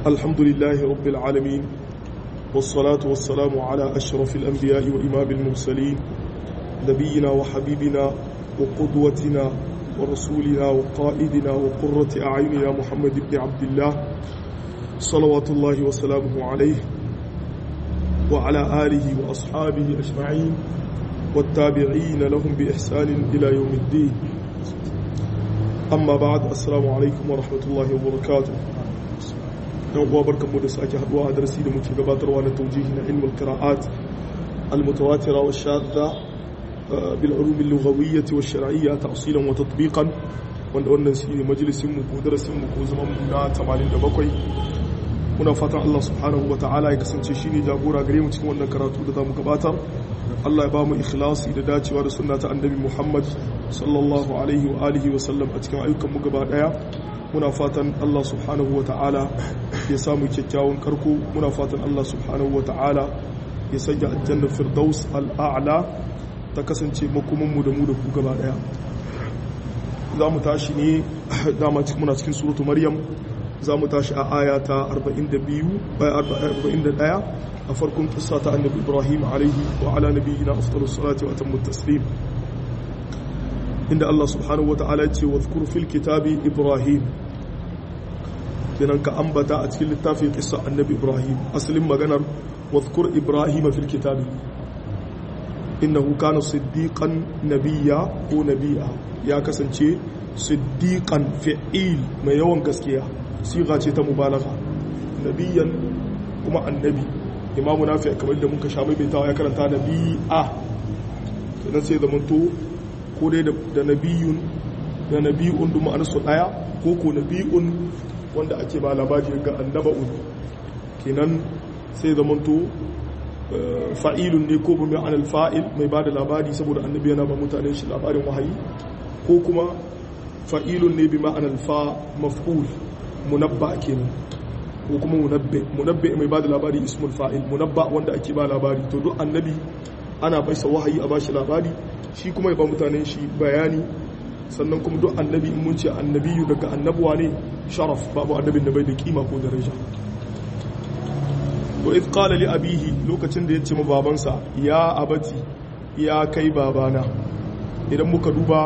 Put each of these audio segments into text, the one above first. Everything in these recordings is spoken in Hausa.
الحمد لله رب العالمين والصلاة والسلام على أشرف الأنبياء وإمام المرسلين نبينا وحبيبنا وقدوتنا ورسولنا وقائدنا وقرة أعيننا محمد بن عبد الله صلوات الله وسلامه عليه وعلى آله وأصحابه أجمعين والتابعين لهم بإحسان إلى يوم الدين أما بعد السلام عليكم ورحمة الله وبركاته yan uwa barkanmu da sake haduwa a darasi da muke gabatarwa na taujihi na ilmul qira'at al-mutawatira wa shadda bil ulum al-lughawiyyah wa shar'iyyah ta'silan wa tatbiqan wanda wannan shine majalisin mu ko darasin mu ko zaman mu na 87 muna fatan Allah subhanahu wa ta'ala ya kasance shine jagora gare mu cikin wannan karatu da zamu gabatar Allah ya ba mu ikhlasi da dacewa da sunna ta annabi Muhammad sallallahu alaihi wa alihi wa sallam a cikin ayyukan mu gaba daya muna fatan Allah subhanahu wa ta'ala ya samu kyakkyawan karko muna fatan Allah subhanahu wa ta'ala ya sanya aljanna firdaus al'a'la ta kasance makomanmu da mu da ku gaba daya za mu tashi ne dama muna cikin suratu maryam za mu tashi a aya ta 41 a farkon kissa ta annabi ibrahim alaihi wa ala nabiyina afdalus salati wa atammu taslim inda Allah subhanahu wa ta'ala ce wa zkur fil kitabi ibrahim kenan ka ambata a cikin littafin kissa annabi ibrahim asalin maganar wa zkur ibrahim fil kitabi innahu kana siddiqan nabiyya ko nabiya ya kasance siddiqan fi'il mai yawan gaskiya siga ce ta mubalagha nabiyan kuma annabi imamu nafi kamar da muka sha mai ya karanta nabi'a kenan sai zamanto ko dai da nabiyun da nabiyun da ma'anarsu daya ko ko nabiyun wanda ake ba labari ga annaba'un kenan sai zamanto fa'ilun ne ko mai anal fa'il mai ba da labari saboda annabi yana ba mutanen shi labarin wahayi ko kuma fa'ilun ne bi ma'anal fa maf'ul munabba kenan ko kuma munabbe munabbe mai ba da labari ismul fa'il munabba wanda ake ba labari to duk annabi ana baisa wahayi a bashi labari shi kuma ya ba mutanen shi bayani sannan kuma duk annabi in mun ce annabiyu daga annabuwa ne sharaf babu annabin da bai da kima ko daraja wa iz qala li abihi lokacin da ya ce ma babansa ya abati ya kai babana idan muka duba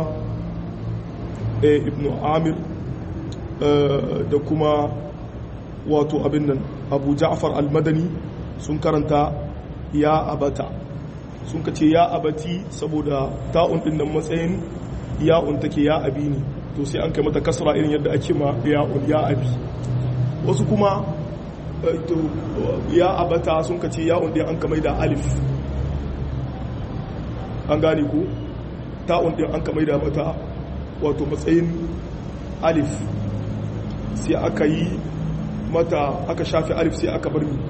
ibnu amir da kuma wato abin nan abu ja'far al-madani sun karanta ya abata sun ka ce ya abati saboda ta'un din nan matsayin ya'un take ya abi ne to sai an kai mata kasra irin yadda ake ma ya'un ya abi wasu kuma to ya abata sun ka ce ya'un din an kamai da alif an gane ku ta'un din an kamai da mata wato matsayin alif sai aka yi mata aka shafi alif sai aka bar ni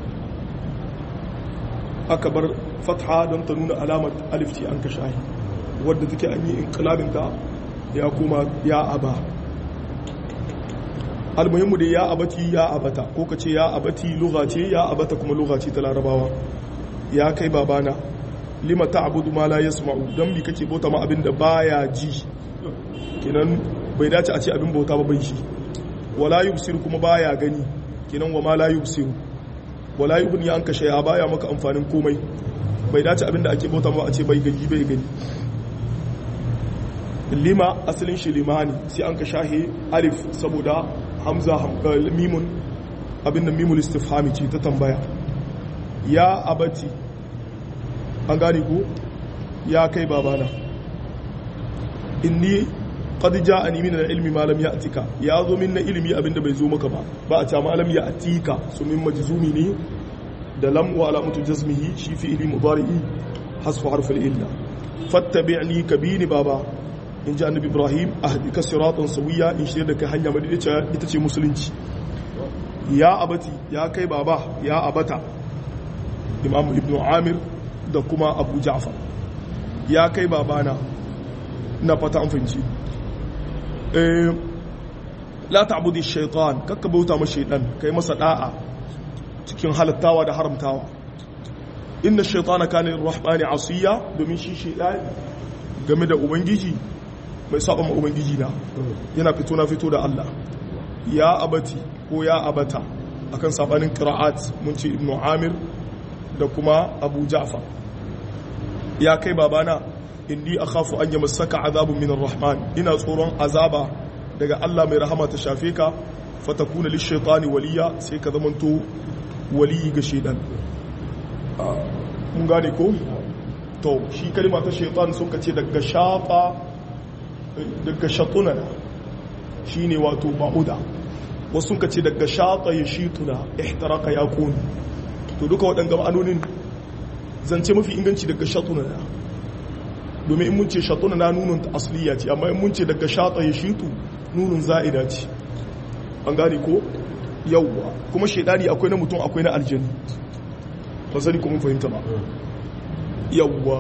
aka bar fatha don ta nuna alamar alif ce an ka shahi wadda take an yi inqilabinta ya kuma ya aba almuhimmu da ya abati ya abata ko ka ce ya abati lugha ce ya abata kuma lugha ce ta larabawa ya kai babana lima ta'budu ma la yasma'u dan bi kake bauta ma abin da baya ji kenan bai dace a ce abin bauta ba bai shi wala yubsiru kuma baya gani kenan wa ma la yubsiru wala yughni anka shay'a baya maka amfanin komai bai dace abinda ake bauta ba a ce bai gani bai gani lima asalin shi limani sai an ka shahe alif saboda hamza mimun abinda mimul istifhami ce ta tambaya ya abati an gane ko ya kai babana inni qad ja'ani min al-ilmi ma lam ya'tika ya zo min na ilimi abinda bai zo maka ba ba a ce ma lam ya'tika su min majzumi ne da lam wa alamatu jazmihi shi fi'li mudari'i hasfu harf al-illa fattabi'ni kabini baba in ji annabi ibrahim ahdika siratan sawiya in shirya da kai hanya madaidaiciya ita ce musulunci ya abati ya kai baba ya abata imam ibn amir da kuma abu ja'far ya kai babana na fata an fahimci la ta'budi shaitan kakka bauta ma shaitan kai masa da'a cikin halattawa da haramtawa inna shaitana kana lirrahmani asiya domin shi shaitan game da ubangiji mai saba ma ubangiji na yana fito na fito da Allah ya abati ko ya abata akan sabanin qira'at mun ce ibnu amir da kuma abu ja'far ya kai babana inni akhafu an yamassaka azabun minar rahman ina tsoron azaba daga Allah mai rahama ta shafe ka fatakuna lishaitani waliya sai ka zamanto waliyi ga shaidan mun gane ko to shi kalma ta shaitan sun kace daga shafa daga shatuna shine wato ba'uda wasu sun kace daga shata ya shituna ihtaraka ya kuni to duka waɗanda ma'anonin zance mafi inganci daga shatuna domin in mun ce shatuna na nunun ta asliya ce amma in mun ce daga shata ya shitu nunun za'ida ce an gane ko yawwa kuma shaidani akwai na mutum akwai na aljani ba sani kuma fahimta ba yawwa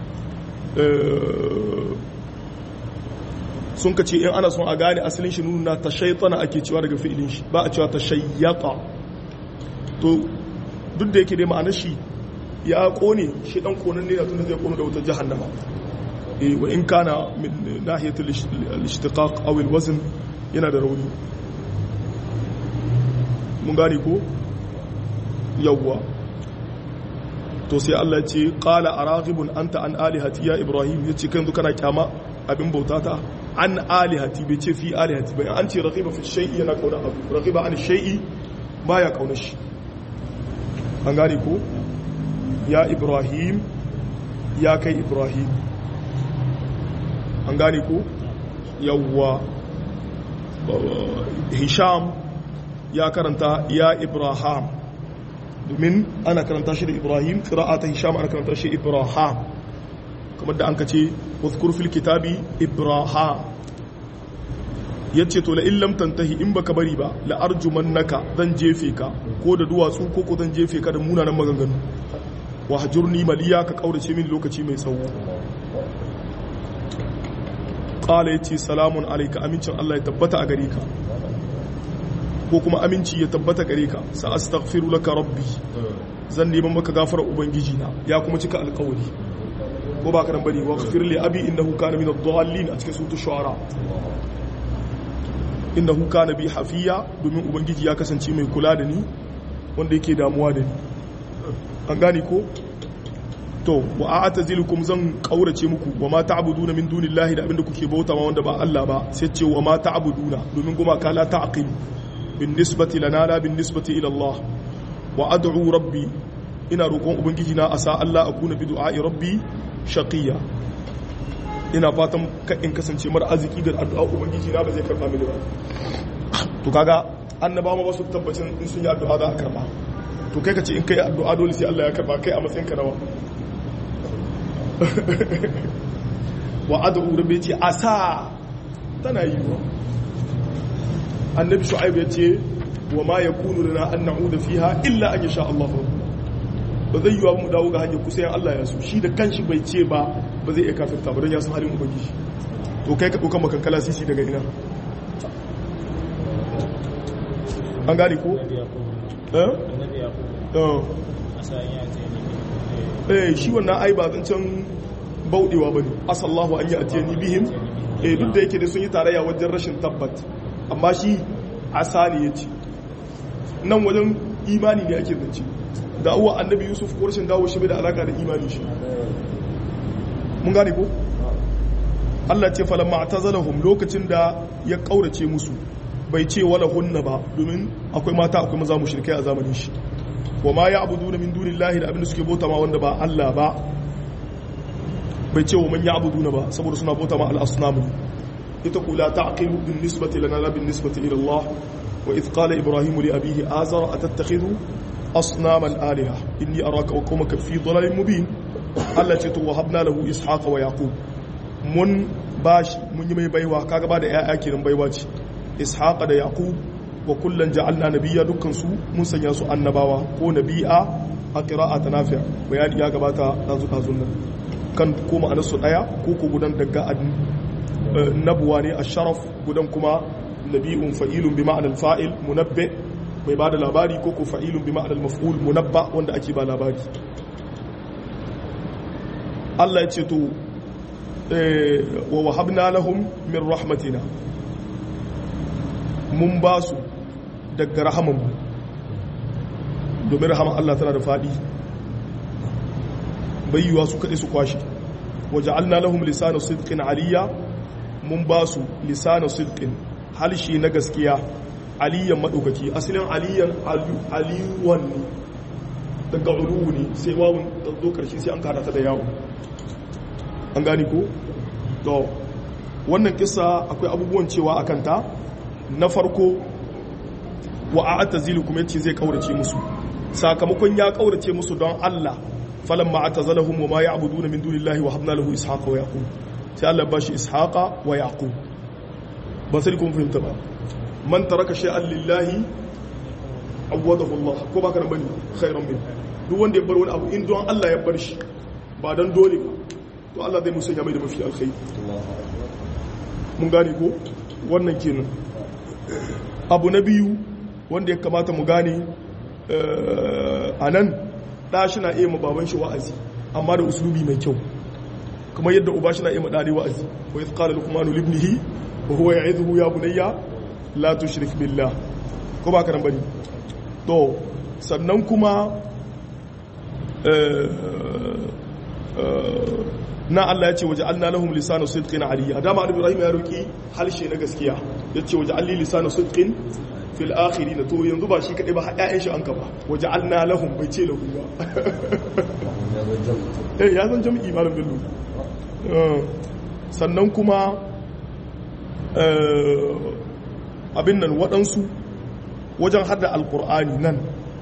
sun ka ce in ana son a gane asalin shi nuna ta shaitana ake cewa daga fi'ilin shi ba a cewa ta shayyata to duk da yake dai ma'anar shi ya kone shi dan konan ne tun da zai kone da wutar jahannama eh wa in kana min nahiyatul al-ishtiqaq aw al-wazn yana da rauni mun gane ko yawwa to sai Allah ya ce qala araghibun anta an alihati ya ibrahim yace kan kana kyama abin bautata an alihati bai ce fi alihati bai an ce raghiba fi shay'i yana kauna abu raghiba an shay'i baya kauna shi an gane ko ya ibrahim ya kai ibrahim an gane ko yawwa hisham ya karanta ya ibrahim domin ana karanta shi da ibrahim ƙira'a ta hisham ana karanta shi ibrahim kamar da an ka ce wadhkur fil kitabi ibrahim ya ce to la illam tantahi in baka bari ba la arjumannaka zan jefe ka ko da duwatsu ko ko zan jefe ka da munanan maganganu wa hajurni maliya ka kaurace min lokaci mai tsawo qala yace salamun alayka amincin Allah ya tabbata a gare ka ko kuma aminci ya tabbata gare ka sa astaghfiru laka rabbi zan neman maka gafarar ubangiji na ya kuma cika alƙawari ko ba ka nan bane wa ghfir li abi innahu kana min ad-dallin a cikin suratul shu'ara innahu kana bi hafiya domin ubangiji ya kasance mai kula da ni wanda yake damuwa da ni an gane ko to wa a'tazilukum zan kaurace muku wa ma ta'buduna min dunillahi da abinda kuke bauta ma wanda ba Allah ba sai ce wa ma ta'buduna domin goma ka la ta'qil bin nisbati lana la bin nisbati ila Allah wa ad'u rabbi ina roƙon ubangiji na asa Allah akuna bi du'a'i rabbi shaqiya ina fatan ka in kasance mara arziki da addu'a ubangiji na ba zai karba mini ba to kaga annaba ma wasu tabbacin in sun yi addu'a za a karba to kai ka ce in kai addu'a dole sai Allah ya karba kai a matsayin ka nawa wa ad'u rabbi ce asa tana yi wa annabi shu'aib ya ce wa ma yakunu lana an na'uda fiha illa an yasha Allah ba zai yiwa mu dawo ga hanyar kusa yan Allah ya so shi da kanshi bai ce ba ba zai iya kafirta ba don ya san halin ubangiji to kai ka ɗaukan makankala sisi daga ina an gane ko? eh shi wannan ai ba zancen bauɗewa ba ne asallahu an yi a tiyani bihim eh duk da yake da sun yi tarayya wajen rashin tabbat amma shi asali ya ce nan wajen imani ne ake zance da'uwa annabi yusuf ko rashin dawo shi bai da alaka da imani shi mun gane ko Allah ce falamma atazalahum lokacin da ya kaurace musu bai ce wala hunna ba domin akwai mata akwai maza mushrikai a zamanin shi wa ma ya'buduna min dunillahi da abinda suke bauta ma wanda ba Allah ba bai ce wa man ya'buduna ba saboda suna bauta ma al-asnam ita kula ta'qilu bin nisbati lana la bin nisbati ila Allah wa idh qala ibrahim li abihi azara atattakhidhu asnam al-aliha inni araka wa qawmaka fi dhalalin mubin Allah ce to wahabna lahu ishaqa wa yaqub mun bashi mun yi mai baiwa kaga ba da ƴaƴa kenan baiwa ce ishaqa da yaqub wa kullan ja'alna nabiyya dukkan su mun sanya su annabawa ko nabi'a a qira'at nafi' bayani ya gabata dazu dazun nan kan ko ma'anar su daya ko ko gudan daga nabuwa ne asharaf gudan kuma nabi'un fa'ilun bi ma'anar fa'il munabbi mai bada labari ko ko fa'ilun bi ma'anar maf'ul munabba wanda ake ba labari Allah ya ce to wa wahabna lahum min rahmatina mun ba su daga rahamanmu domin rahama Allah tana da faɗi bayyuwa su kaɗai su kwashe waje alna lahum lisanu sidqin aliyya mun ba su lisanu sidqin halshi na gaskiya aliyan madaukaki asalin aliyan aliyuwan ne daga uluwu ne sai wawun da zo karshe sai an kada ta da yawo an gani ko to wannan kisa akwai abubuwan cewa akan ta na farko wa a'tazilu kuma yace zai kaurace musu sakamakon ya kaurace musu don Allah falamma atazalahum wa ma ya'buduna min dunillahi wa habna lahu ishaqa wa yaqub sai Allah bashi ishaqa wa yaqub ba sai kun fahimta ba man taraka shay'an lillahi awadahu Allah ko ba kana bane khairan min duk wanda ya bar wani abu in don Allah ya bar shi ba dan dole ba to Allah zai musanya mai da mafi alkhairi mun gane ko wannan kenan abu na biyu wanda ya kamata mu gane a nan ɗa shi na iya baban shi wa'azi amma da usulubi mai kyau kuma yadda uba shi na iya maɗari wa'azi wa yi tsakarar lukumanu libnihi wa huwa ya yi ya bunayya la tushrik billah ko ba ka nan bane to sannan kuma na Allah ya ce waje an lahum lisanu sidqin aliyya dama Ibrahim ya roki halshe na gaskiya yace waje alli lisanu sidqin fil akhirin to yanzu ba shi kadai ba ƴaƴan shi an ka ba waje alna lahum bai ce lahu ba eh ya zan jami'i malam billu sannan kuma abin nan waɗansu wajen hada alkur'ani nan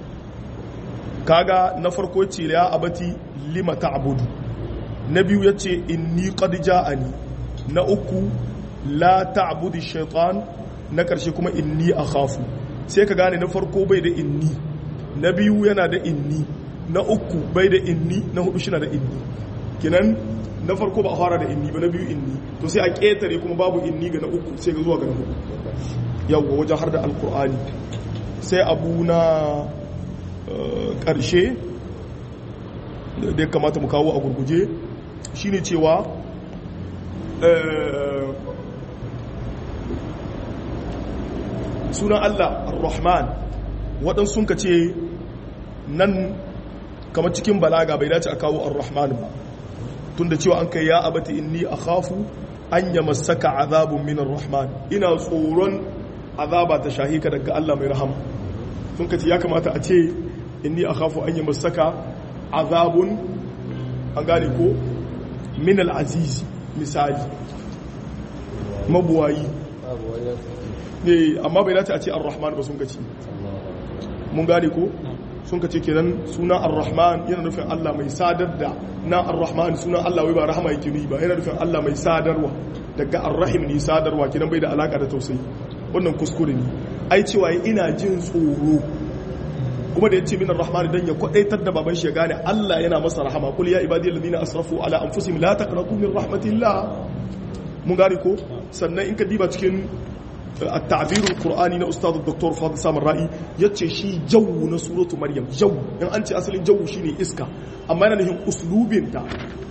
kaga na farko ce ya abati lima ta'budu na biyu yace inni qad ja'ani na uku la ta'budu shaytan na karshe kuma inni akhafu sai ka gane na farko bai da inni na biyu yana da inni na uku bai da inni na hudu shi na da inni kinan na farko ba a fara da inni ba na biyu inni to sai a ketare kuma babu inni ga na uku sai ga zuwa ga na hudu yawwa wajen har da alkur'ani sai abu na ƙarshe da ya kamata mu kawo a gurguje shine cewa sunan Allah ar-Rahman waɗansu sun ka ce nan kama cikin balaga bai dace a kawo ar-Rahman ba tun da cewa an kai ya abata inni a khafu an yi masaka azabun minar rahman ina tsoron azaba ta shahika daga Allah mai rahama sun ka ce ya kamata a ce inni a khafu an yi masaka azabun an gane ko minal azizi misali mabuwayi ne amma bai dace a ce ar-rahman ba sun ka ce mun gane ko sun ka ce kenan suna ar-rahman yana nufin Allah mai sadar da na ar-rahman suna Allah wai ba rahama yake ni ba yana nufin Allah mai sadarwa daga ar-rahim ne sadarwa kenan bai da alaka da tausayi wannan kuskure ne ai cewa ina jin tsoro kuma da yace min ar-rahman dan ya kwadaitar da baban shi ya gane Allah yana masa rahama kul ya ibadiyal ladina asrafu ala anfusihim la taqnatu min rahmatillah mun gane ko sannan in ka diba cikin التعبير القرآني نا أستاذ الدكتور فاضل سام الرائي يتشي شي جو نا سورة مريم جو يعني أنت أصل جو شيني إسكا أما أنا نهم أسلوب تا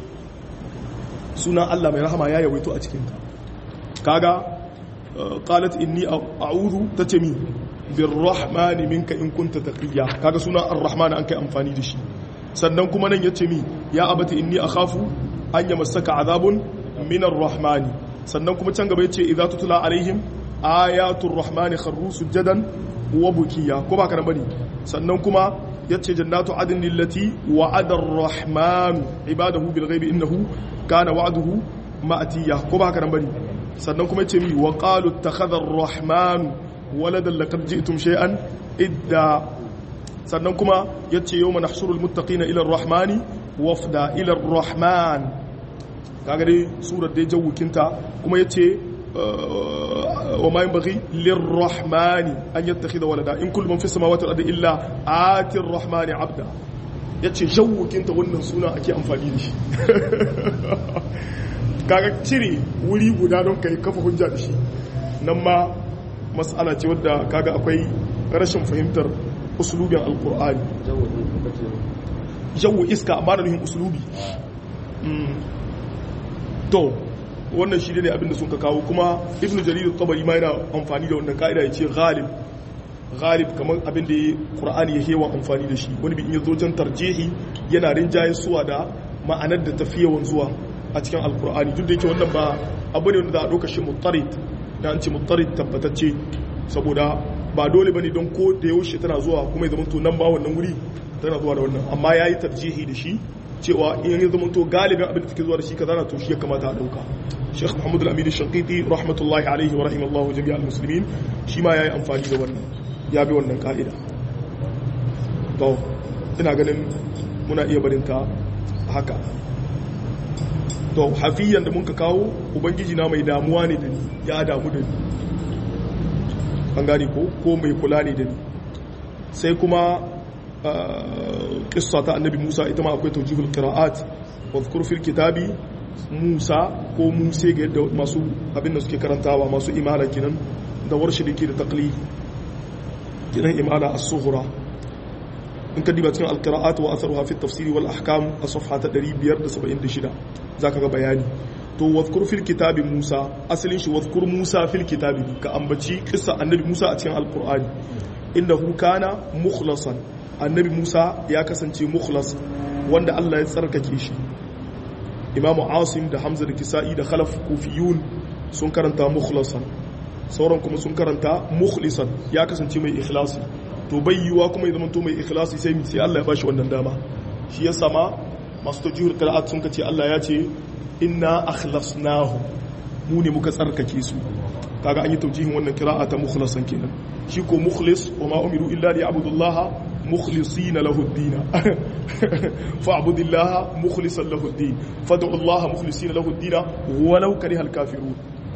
سنة الله من رحمة يا يويتو أتكين كاغا قالت إني أعوذ تتمي بالرحمن منك إن كنت تقيا كاغا سنة الرحمن أنك أنفاني دشي sannan kuma nan ya ce mi ya abata inni akhafu an yamassaka azabun min ar-rahmani sannan kuma can gaba yace idza tutla alaihim ayatul rahmani kharru sujadan wa bukiya ko ba kana bane sannan kuma yace jannatu adn lillati wa'ada ar-rahman ibadahu bil ghaibi innahu kana wa'duhu ma'tiya ko ba kana bane sannan kuma yace mi wa qalu ittakhadha ar-rahman waladan laqad ji'tum shay'an idda sannan kuma yace yawma nahshurul muttaqina ila ar-rahmani wafda ila ar-rahman kaga dai surar da jawukinta kuma yace وما ينبغي للرحمن أن يتخذ ولدا إن كل من في السماوات والأرض إلا آتي الرحمن عبدا yace jawukinta wannan suna ake amfani da shi kaga cire wuri guda don kai kafa hujja da shi nan ma mas'ala ce wadda kaga akwai rashin fahimtar usulubin alkur'ani jawu iska amma da nuhin usulubi to wannan shi ne abinda sun ka kawo kuma ibn jarir tabari ma yana amfani da wannan ka'ida ya ce ghalib ghalib kamar abin da qur'ani ya hewa amfani da shi wani bi in yazo jan tarjihi yana rinjaye suwa da ma'anar da tafi yawan zuwa a cikin alqur'ani duk da yake wannan ba abu ne wanda za a ɗauka shi muttarid da an ce muttarid tabbatacce saboda ba dole bane don ko da yaushe tana zuwa kuma ya zama to nan ba wannan wuri tana zuwa da wannan amma yayi tarjihi da shi cewa in ya zama to galibin abin da take zuwa da shi kaza na to shi ya kamata a dauka Sheikh Muhammad Al-Amin Al-Shanqiti rahmatullahi alaihi wa rahimallahu jami'al muslimin shi ma yayi amfani da wannan ya bi wannan ka'ida to ina ganin muna iya barin ta haka to hafiyan da muka kawo ubangiji na mai damuwa ne da ni ya damu da ni an gane ko ko mai kula ne da ni sai kuma kissa ta annabi Musa ita ma akwai tawjihul qira'at wa dhkur fil kitabi Musa ko Musa ga yadda masu abin da suke karantawa masu imala kinan da warshi da ke da taqlid kinan imala as-sughra in ka diba cikin al-qira'at wa atharuha fi at-tafsir wal ahkam a safha ta 576 zaka ga bayani to wadhkur fil kitabi Musa asalin shi wadhkur Musa fil kitabi ka ambaci kissa annabi Musa a cikin al-Qur'ani innahu kana mukhlasan annabi Musa ya kasance mukhlas wanda Allah ya tsarkake shi Imam Asim da Hamza da Kisa'i da Khalaf Kufiyun sun karanta mukhlasan sauran kuma sun karanta mukhlisan ya kasance mai ikhlasi to bayyuwa kuma ya zama to mai ikhlasi sai sai Allah ya bashi wannan dama shi ya sama masu tajihul qira'at sun kace Allah ya ce inna akhlasnahu mu ne muka tsarkake su kaga an yi taujihin wannan qira'a ta mukhlasan kenan shi ko mukhlis wa ma umiru illa li ya'budullaha mukhlisina lahu ad-din fa'budillaha mukhlisan lahu ad-din fad'u allaha mukhlisina lahu ad-din walau kariha al-kafirun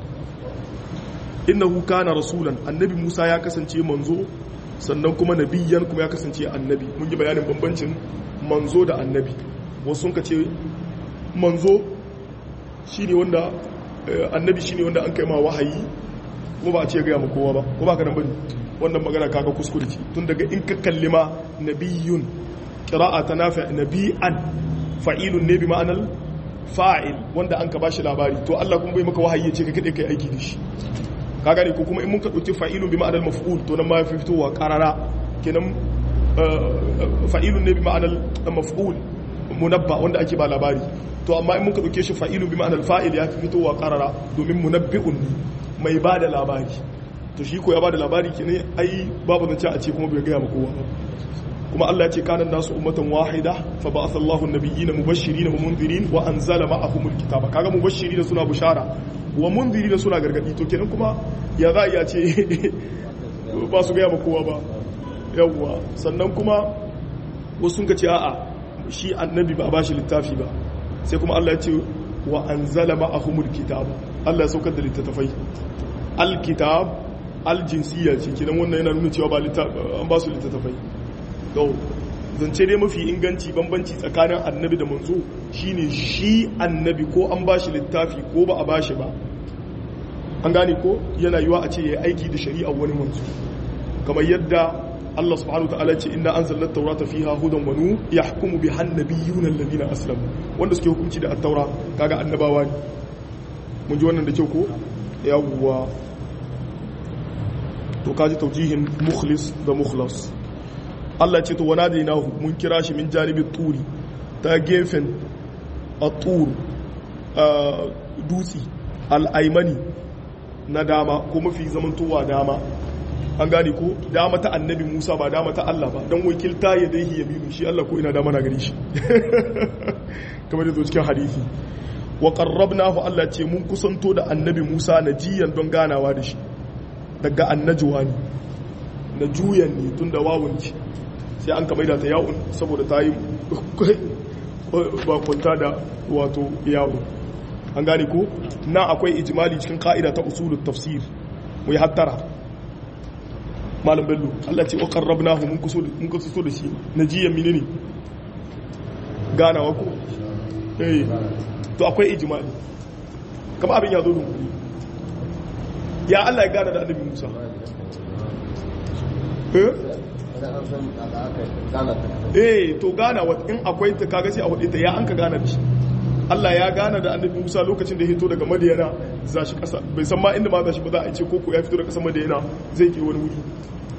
innahu kana rasulan annabi Musa ya kasance manzo sannan kuma nabiyyan kuma ya kasance annabi mun yi bayanin bambancin manzo da annabi wasu sun kace manzo shi ne wanda annabi shi ne wanda an kai ma wahayi kuma ba a ce gaya ma kowa ba ko ba ka nan bane wannan magana kaga kuskure ce tun daga in ka kalli ma nabiyun qira'a ta nafi nabi'an fa'ilun ne bi ma'anar fa'il wanda an ka bashi labari to Allah kuma bai maka wahayi ya ce ka kade kai aiki da shi ka gane ko kuma in mun ka dauki fa'ilun bi ma'anar maf'ul to nan ma ya fi fitowa qarara kenan fa'ilun ne bi ma'anar maf'ul munabba wanda ake ba labari to amma in muka dauke shi fa'ilun bi ma'anar fa'il ya fi fitowa karara domin munabbi'un ne mai ba da labari to shi ko ya ba da labari kenan ai babu zance a ce kuma bai gaya ma kowa kuma Allah ya ce kanan nasu ummatan wahida fa ba'atha Allahu an-nabiyyina mubashirin wa mundirin wa anzala ma'ahumul kitaba kaga mubashirin suna bushara wa mundirin suna gargadi to kenan kuma ya za iya ce ba su gaya ma kowa ba yawwa sannan kuma wasu sun ka ce a'a shi annabi ba a bashi littafi ba sai kuma Allah ya ce wa anzala ma'ahumul kitab Allah ya saukar da littattafai alkitab aljinsiyya ce kidan wannan yana nuna cewa ba an ba su littattafai to zance dai mafi inganci bambanci tsakanin annabi da manzo shine shi annabi ko an bashi littafi ko ba a bashi ba an gane ko yana yiwa a ce ya aiki da shari'a wani manzo kamar yadda Allah subhanahu ta'ala ce inna anzalna at-taurata fiha hudan wa nur yahkumu biha an-nabiyyuna alladhina aslamu wanda suke hukunci da at-taura kaga annabawa ne mun ji wannan da kyau ko yawwa to kaji taujihin mukhlis da mukhlas Allah ce to wana dainahu mun kira shi min janibit turi ta gefen at-tur dutsi al-aymani na dama ko mafi zamantowa dama an gane ko dama ta annabi musa ba dama ta allah ba don wakilta ya dai ya minu shi allah ko ina dama na gari shi kamar da zo cikin hadithi wa qarrabnahu allah ce mun kusanto da annabi musa na jiyan don ganawa da shi daga annajuwa ne na juyan ne tun da wawun ce sai an kamar da ta yawon saboda ta yi bakwanta da wato yawon an gane ko na akwai ijimali cikin ka'ida ta usulun tafsir mu yi hattara malam bello Allah ce wa qarrabnahu mun kuso mun kuso da shi najiyan menene ganawa ko eh to akwai ijma'i kama abin ya zo dun ya Allah ya gana da annabi Musa eh eh to ganawa in akwai ta kaga sai a hudu ta ya an ka gana da shi Allah ya gana da annabi Musa lokacin da ya hito daga Madiyana za shi kasa bai san ma inda ma za shi ba za a ce koko ya fito daga kasar Madiyana zai ke wani wuri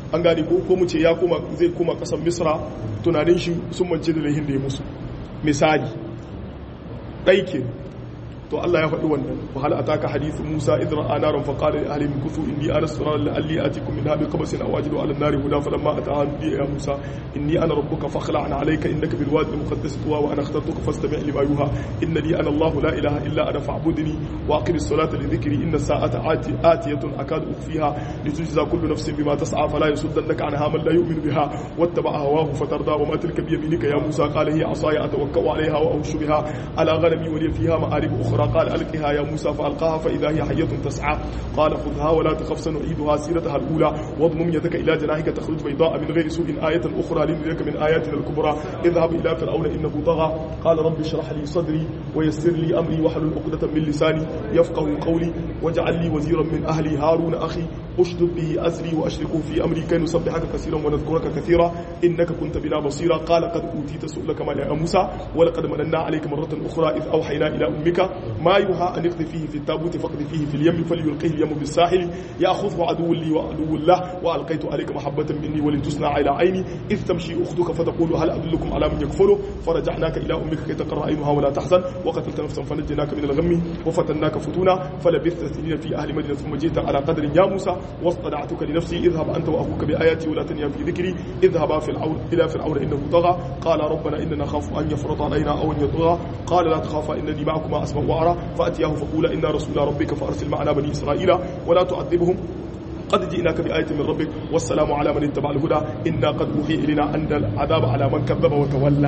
an gane ko ko mu ce ya koma zai koma kasar misra tunanin shi sun mance da laihin da ya musu misali ɗaike to Allah ya faɗi wannan wa hal ataka hadithu Musa idra anaran fa qala li ahli kuthu inni anastu naran la'alli atikum minha bi qabasin aw ajidu 'ala an-nari huda falamma ataha bi ya Musa inni ana rabbuka fakhla'na 'alayka innaka bil wadi al-muqaddas tuwa wa ana akhtartuka fastami' lima yuha innani ana Allah la ilaha illa ana fa'budni wa aqim as-salata li dhikri inna as-sa'ata ati atiyatun akadu ukhfiha litujza kullu nafsin bima tas'a fala yasuddannaka 'anha man la yu'minu biha wattaba'a hawahu fatarda wa ma tilka bi yaminika ya Musa qala hiya 'asaya atawakkau 'alayha wa awshu biha 'ala ghanami wa li fiha ma'arib ukhra أخرى قال ألقها يا موسى فألقاها فإذا هي حية تسعى قال خذها ولا تخف سنعيدها سيرتها الأولى واضمم يدك إلى جناحك تخرج بيضاء من غير سوء آية أخرى لنريك من آياتنا الكبرى اذهب إلى فرعون إنه طغى قال رب اشرح لي صدري ويسر لي أمري واحلل عقدة من لساني يفقه قولي واجعل لي وزيرا من أهلي هارون أخي اشدد به أزري وأشركه في أمري كي نسبحك كثيرا ونذكرك كثيرا إنك كنت بنا بصيرا قال قد أوتيت سؤلك ما يا موسى ولقد مننا عليك مرة أخرى إذ أوحينا إلى أمك ما يوحى أن اقذ فيه في التابوت فاقذ فيه في اليم فليلقيه اليم بالساحل يأخذه عدو لي وعدو له وألقيت عليك محبة مني ولتصنع على عيني إذ تمشي أختك فتقول هل أدلكم على من يكفره فرجعناك إلى أمك كي تقر عينها ولا تحزن وقتلت نفسا فنجيناك من الغم وفتناك فتونا فلبثت سنين في أهل مدينة ثم جئت على قدر يا موسى واصطنعتك لنفسي اذهب أنت وأخوك بآياتي ولا تنيا في ذكري اذهبا فرعون إلى فرعون إنه طغى قال ربنا إننا نخاف أن يفرط علينا أو أن يطغى قال لا تخافا إنني معكما أسمع وأرى فأتياه فقولا إنا رسول ربك فأرسل معنا بني إسرائيل ولا تعذبهم قد جئناك بآية من ربك والسلام على من اتبع الهدى إنا قد أوحي إلينا أن العذاب على من كذب وتولى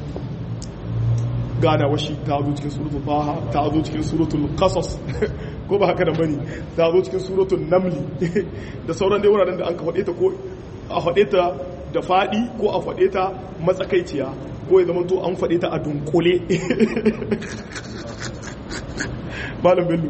gana washi ta zo cikin suratul taha ta zo cikin suratul qasas ko ba haka da bane ta zo cikin suratul namli da sauran dai wuraren da an ka faɗe ta ko a faɗe ta da faɗi ko a faɗe ta matsakaiciya ko ya zama to an faɗe ta a dunkule malam bello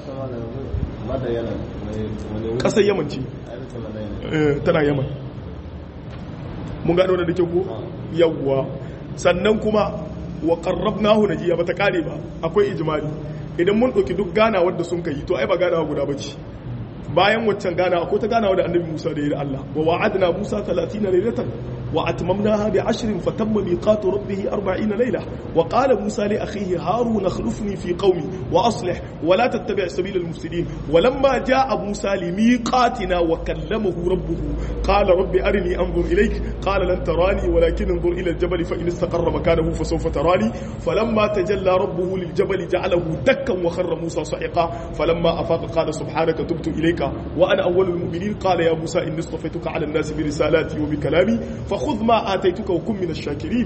ƙasar yaman ce tana yaman mun gano da ke ko yawwa sannan kuma wa qarrabnahu najiya bata kare ba akwai ijmali idan mun dauki duk ganawar da sun kai to ai ba ganawa guda bace bayan waccan ganawa ko ta ganawa da annabi Musa da yi da Allah wa wa'adna Musa 30 laylatan wa atmamnaha bi 10 fatamma miqatu rabbih 40 layla wa qala Musa li akhihi Harun akhlifni fi qawmi wa aslih wa la tattabi' sabila al-mufsidin wa lamma jaa Musa li miqatina wa kallamahu rabbuhu qala rabbi arini anzur ilayk qala lan tarani walakin انظر الى الجبل فان استقر مكانه فسوف تراني فلما تجلى ربه للجبل جعله دكا وخر موسى صعقا فلما افاق قال سبحانك تبت اليك وانا اول المؤمنين قال يا موسى اني اصطفيتك على الناس برسالاتي وبكلامي فخذ ما اتيتك وكن من الشاكرين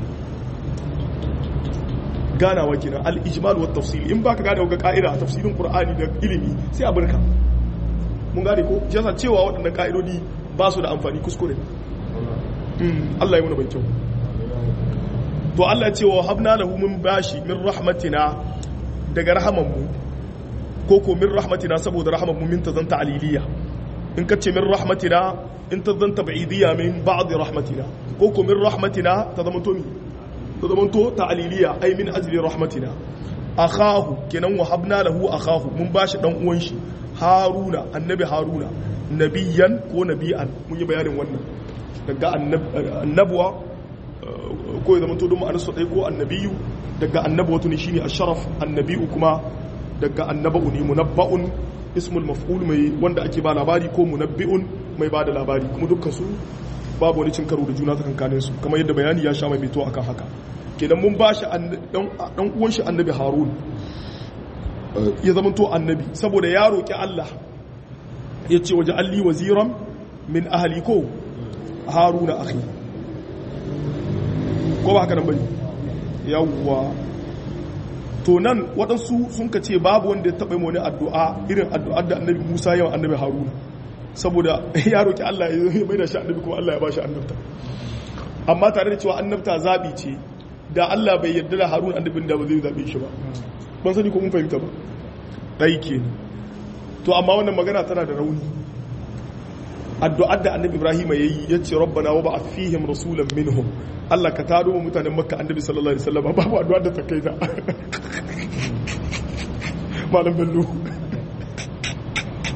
ganawa kenan al-ijmal wa tafsil in baka gane ga ka'ida a tafsirin qur'ani da ilimi sai a barka mun gane ko yasa cewa waɗannan ka'idodi ba su da amfani kuskure Allah ya muna bai kyau to Allah ce wa habna lahu min bashi min rahmatina daga rahamanmu ko ko min rahmatina saboda rahamanmu min ta zanta aliliya in ka ce min rahmatina in ta zanta ba'idiyya min ba'd rahmatina ko ko min rahmatina ta zama to mi ta zama to ta aliliya ai min ajli rahmatina akhahu kenan wa habna lahu akhahu mun bashi dan uwan shi haruna annabi haruna nabiyan ko nabi'an mun yi bayanin wannan daga annabuwa ko ya zama to don ma'anar su ɗai ko annabiyu daga annabuwa tuni shine asharaf annabiyu kuma daga annaba'u ne munabba'un ismul maf'ul mai wanda ake ba labari ko munabbi'un mai ba da labari kuma dukkan su babu wani cin karo da juna tsakankanin su kamar yadda bayani ya sha mai mito akan haka kenan mun ba shi dan uwan shi annabi harun ya zama to annabi saboda ya roki Allah ya ce waje alli waziran min ahli ko haruna akhi ko ba haka nan bane yawwa to nan waɗansu sun ka ce babu wanda ya taɓa yi wani addu'a irin addu'ar da annabi musa yawan annabi haruna saboda ya roƙi allah ya mai da shi annabi kuma allah ya ba shi annabta amma tare da cewa annabta zaɓi ce da allah bai yarda da haruna annabin da ba zai zaɓe shi ba ban sani ko mun fahimta ba ɗai ke to amma wannan magana tana da rauni addu'ar da annabi ibrahim ya yi ya ce rabbana wa ba'a fihim rasulan minhum Allah ka taro mu mutanen makka annabi sallallahu alaihi wasallam babu addu'ar da ta kai da malam bello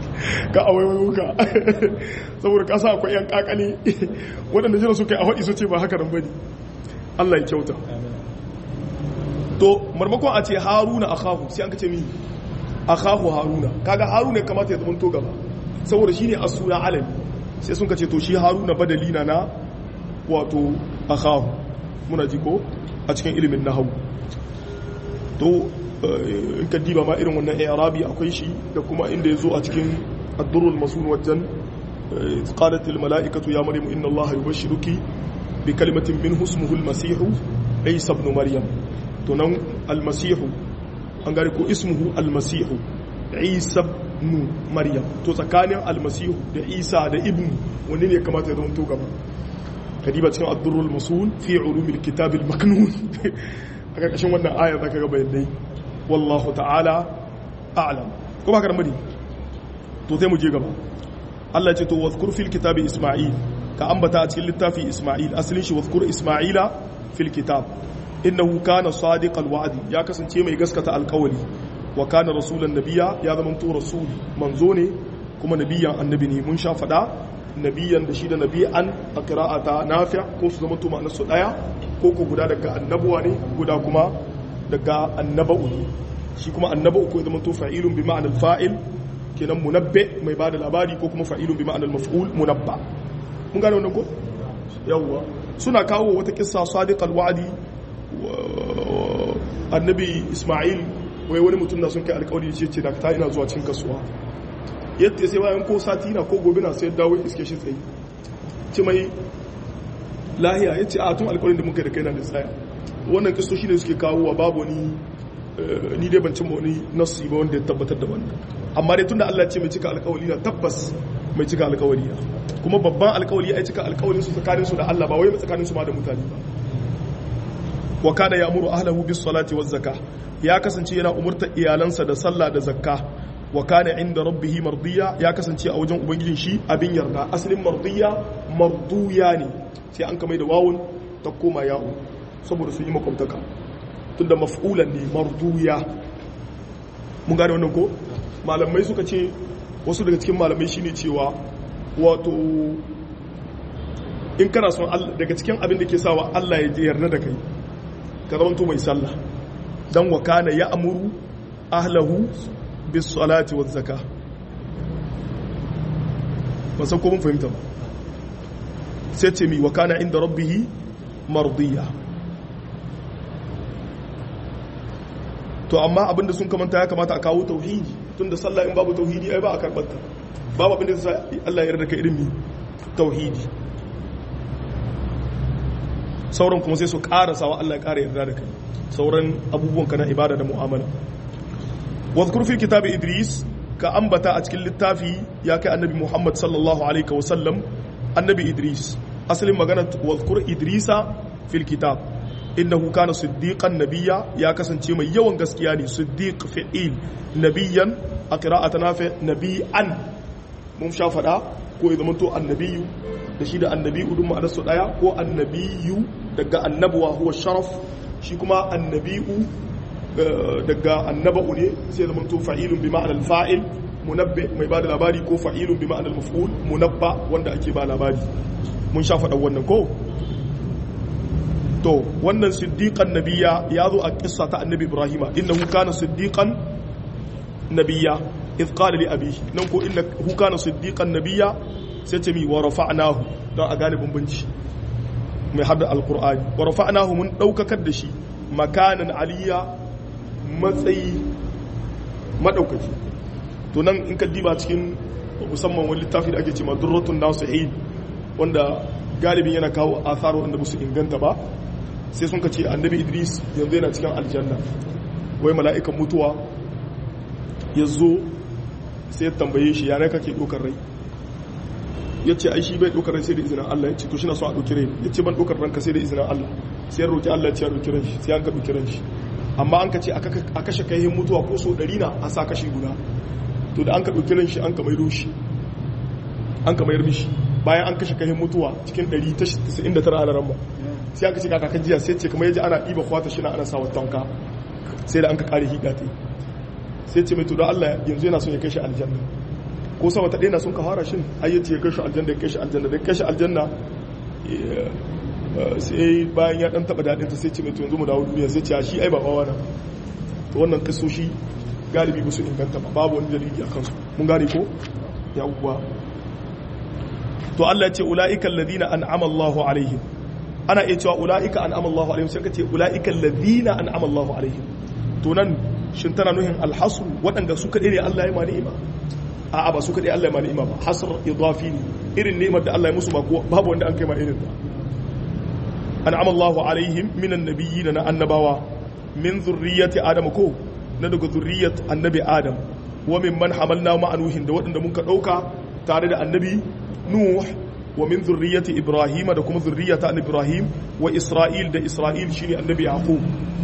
ka a waiwayo ka saboda ka sa akwai yan kakale waɗanda jiran su kai a haɗi su ce ba haka nan bane Allah ya kyauta to marmakon a ce haruna akhahu sai an ka ce mi akhahu haruna kaga haruna ya kamata ya zama to gaba saboda shine asuna alami sai sun ka ce to shi haruna badali na na wato akhahu muna ji ko a cikin ilimin nahwu to in ka diba ma irin wannan i'rabi akwai shi da kuma inda yazo a cikin ad-durrul masun wajen qalat al mala'ikatu ya maryam inna allaha yubashshiruki bi kalimatin minhu ismuhu al-masih isa ibn maryam to nan al-masih an gari ko ismuhu al-masih isa ibn maryam to tsakanin al-masih da isa da ibn wani ne kamata ya zama to gaba kadiba cikin ad-durrul masun fi ulumil kitab al-maknun a ƙarƙashin wannan aya zaka ga bayanai wallahu ta'ala a'lam ko ba ka ramadi to sai mu je gaba Allah ce to wadhkur fil kitabi isma'il ka ambata a cikin littafi isma'il asalin shi wadhkur isma'ila fil kitab innahu kana sadiqal wa'di ya kasance mai gaskata alƙawari wa kana rasulan nabiyya ya zama to rasul manzo ne kuma nabiyan annabi ne mun sha fada nabiyan da shi da nabi'an a qira'ata nafi' ko su zama to ma'anar su daya ko ko guda daga annabuwa ne guda kuma daga annaba'u ne shi kuma annaba'u ko zama to fa'ilun bi ma'anar fa'il kenan munabbe mai bada labari ko kuma fa'ilun bi ma'anar maf'ul munabba mun gane wannan ko yawwa suna kawo wata kissa sadiqal wa'di annabi isma'il wai wani mutum na sun kai alƙawari ce ce da ta ina zuwa cin kasuwa yadda sai bayan ko sati na ko gobe na sai dawo iske shi tsaye ce mai lahiya ya ce a tun alƙawarin da muka da kai na da tsaya wannan kistoshi ne suke kawo wa babu ni ni dai ban cimma wani nasu ba wanda ya tabbatar da wannan amma dai tunda Allah ce mai cika alƙawari na tabbas mai cika alƙawari na kuma babban alƙawari ya cika alƙawarin su tsakanin su da Allah ba wai tsakanin su ma da mutane ba wa kana ya'muru ahlahu bis salati waz zakah ya kasance yana umurta iyalansa da sallah da zakka wa kana inda rabbihi mardiya ya kasance a wajen ubangijin shi abin yarda asalin mardiya marduya ne sai an kamai da wawun ta koma yawo saboda sun yi makwabtaka tunda maf'ulan ne marduya mun gane wannan ko malamai suka ce wasu daga cikin malamai shine cewa wato in kana son daga cikin abin da ke sawa Allah ya yarda da kai ka zama mai sallah dan wa kana ya amuru ahlahu bis salati waz zakah ba san ko mun fahimta ba sai ce mi wa kana inda rabbihi mardiya to amma abinda sun kamanta ya kamata a kawo tauhidi tunda sallah in babu tauhidi ai ba a karbar ta babu abinda sai Allah ya yarda ka irin mi tauhidi sauran kuma sai su ƙara sawa Allah ya ƙara yarda da kai sauran abubuwan ka na ibada da mu'amala wadhkur fi kitabi idris ka ambata a cikin littafi ya kai annabi muhammad sallallahu alaihi wa sallam annabi idris asalin magana wadhkur idrisa fil kitab innahu kana siddiqan nabiyya ya kasance mai yawan gaskiya ne siddiq fi'il nabiyyan a qira'ata nafi nabi'an mun sha fada ko ya zama to annabiyu da shi da annabi'u dun ma'anar su daya ko annabiyu daga annabuwa huwa sharaf shi kuma annabi'u daga annaba'u ne sai zama to fa'ilun bi ma'anar fa'il munabbi mai bada labari ko fa'ilun bi ma'anar maf'ul munabba wanda ake ba labari mun sha faɗan wannan ko to wannan siddiqan nabiyya ya zo a kissa ta annabi ibrahima innahu kana siddiqan nabiyya idh qala li abihi nan ko innahu kana siddiqan nabiyya sai ce mi wa rafa'nahu don a gane bambanci mai hada alqur'ani wa rafa'nahu mun daukakar da shi makanan aliyya matsayi madaukaki to nan in ka diba cikin musamman wani littafi da ake cewa durratun nasihin wanda galibin yana kawo athar wanda ba su inganta ba sai sun ka ce annabi idris yanzu yana cikin aljanna wai mala'ikan mutuwa ya zo sai ya tambaye shi yana kake ɗaukar rai ya ce ai shi bai ɗaukar rai sai da izinin allah ya ce to shi na so a ɗauki rai ya ce ban ɗaukar ranka sai da izinin allah sai ya roƙi allah ya ce a ɗauki ran shi sai an ka ɗauki ran shi amma an ka ce a kashe kaihin mutuwa ko so ɗari na a sa kashi guda to da an ka ɗauki ran shi an ka maido shi an ka mayar mishi bayan an kashe kaihin mutuwa cikin 199 a ramma sai aka ce kakakan jiya sai ce kamar yaji ana ɗiba kwata shi na ana sa watanka sai da an ka kare higa ta sai ce mai to don Allah yanzu yana son ya kai shi aljanna ko sama ta daina sun ka fara shin ayyace ya kai shi aljanna ya kai shi aljanna da kai shi aljanna sai bayan ya dan taba dadin ta sai ce mai to yanzu mu dawo duniya sai ce shi ai ba bawa na to wannan kasoshi galibi ba su inganta ba babu wani dalili a kansu mun gane ko yawwa to Allah ya ce ulaika alladhina an'ama Allahu alaihim ana iya cewa ulaika an'ama Allahu alaihim sai ka ce ulaika alladhina an'ama Allahu alaihim to nan shin tana nuhin alhasr waɗanda suka dare Allah ya mani ima a'a ba suka dare Allah ya mani ima ba hasr idafi ne irin ni'imar da Allah ya musu ba ko babu wanda an kai ma irin ta an'ama Allahu alaihim minan nabiyyin na annabawa min zurriyyati adam ko na daga zurriyyat annabi adam wa min man hamalna ma anuhin da waɗanda muka ɗauka tare da annabi nuh wa min zurriyyati ibrahim da kuma zurriyyata an ibrahim wa isra'il da isra'il shine annabi yaqub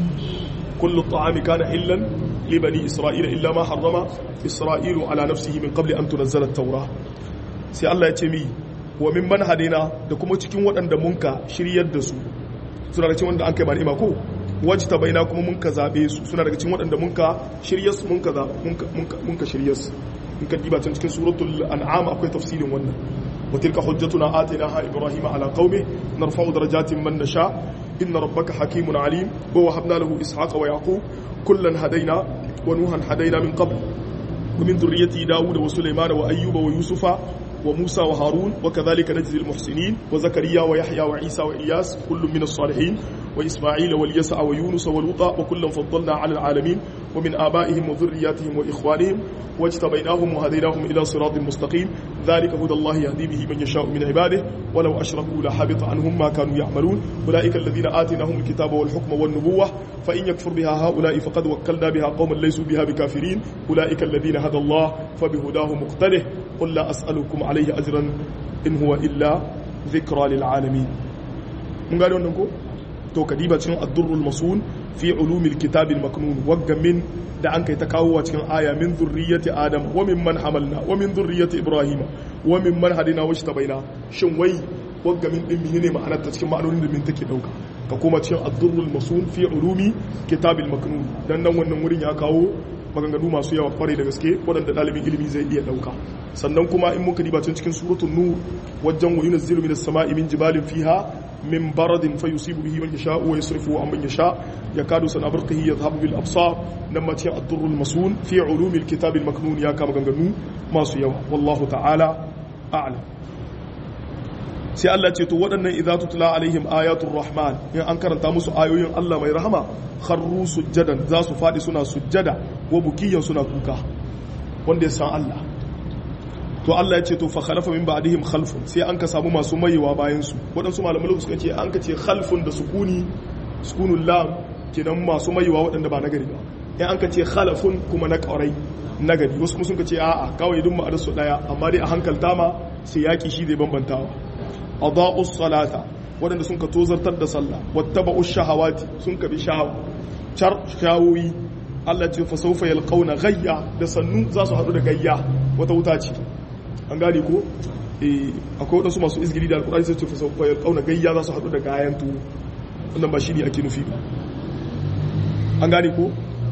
kullu ta'ami kana illan li bani isra'ila illa ma harrama isra'ilu ala nafsihi min qabli an tunzala at-taura sai Allah ya ce mi wa min man hadaina da kuma cikin waɗanda munka shiryar da su suna da cikin wanda an kai ba ni'ima ko wajta baina kuma mun ka zabe su suna daga cikin waɗanda mun ka shirye su mun ka mun ka shirye su in ka diba cikin suratul an'am akwai tafsirin wannan wa tilka hujjatuna atainaha ibrahima ala qaumi narfa'u darajatin man nasha inna rabbaka hakimun alim wa wahabna lahu ishaqa wa yaqub kullan hadaina wa nuhan hadaina min qabl wa min dhurriyyati daud wa sulaymana wa ayyuba wa yusufa وموسى وهارون وكذلك نجزي المحسنين وزكريا ويحيى وعيسى وإياس كل من الصالحين وإسماعيل واليسع ويونس ولوطا وكلا فضلنا على العالمين ومن آبائهم وذرياتهم وإخوانهم واجتبيناهم وهديناهم إلى صراط مستقيم ذلك هدى الله يهدي به من يشاء من عباده ولو أشركوا لحبط عنهم ما كانوا يعملون أولئك الذين آتيناهم الكتاب والحكم والنبوة فإن يكفر بها هؤلاء فقد وكلنا بها قوما ليسوا بها بكافرين أولئك الذين هدى الله فبهداه مقتده قل لا أسألكم عليه أجرا إن هو إلا ذكرى للعالمين من قالوا أنكم to kadiba cikin addurrul masun fi ulumil kitabil maknun wagga min da an kai ta kawo a cikin aya min zurriyyati adam wa min man hamalna wa min zurriyyati ibrahima wa min man hadina wa shtabaina shin wai wagga min din menene ma'anar ta cikin ma'anonin da min take dauka ka koma cikin addurrul masun fi ulumi kitabil maknun dan nan wannan wurin ya kawo maganganu masu yawa kwarai da gaske waɗanda ɗalibin ilimi zai iya ɗauka sannan kuma in muka diba cikin suratul nur wajen wa yunazzilu minas sama'i min jibalin fiha من برد فيصيب به من يشاء ويصرفه عن من يشاء يكاد سنا برقه يذهب بالابصار لما تي الضر المسون في علوم الكتاب المكنون يا كما غنغنو ما سو والله تعالى اعلم sai Allah ce to waɗannan idza tutla alaihim ayatul rahman in an karanta musu ayoyin Allah mai rahama kharru sujjadan za su fadi suna sujjada wa bukiyan suna kuka wanda ya san Allah to Allah ya ce to fa khalafa min ba'dihim khalfun sai an ka samu masu mayewa bayan su waɗansu malamai suka ce an ka ce khalfun da sukuni sukunul lam kenan masu mayewa waɗanda ba nagari ba in an ka ce khalafun kuma na ƙaurai nagari wasu kuma sun ka ce a'a kawai duk ma'anar su daya amma dai a hankalta ma sai yaki shi zai bambantawa adaa'us salata waɗanda sun ka tozartar da sallah wattaba'us shahawati sun ka bi shahawa char shawoyi Allah ce fa sawfa yalqauna ghayya da sannu za su haɗu da gayya wata wuta ce an gane ko akwai waɗansu masu izgiri da alkurani sai ce fa kauna gayya za su haɗu da gayan tuwo wannan ba shi ne ake nufi ba an gane ko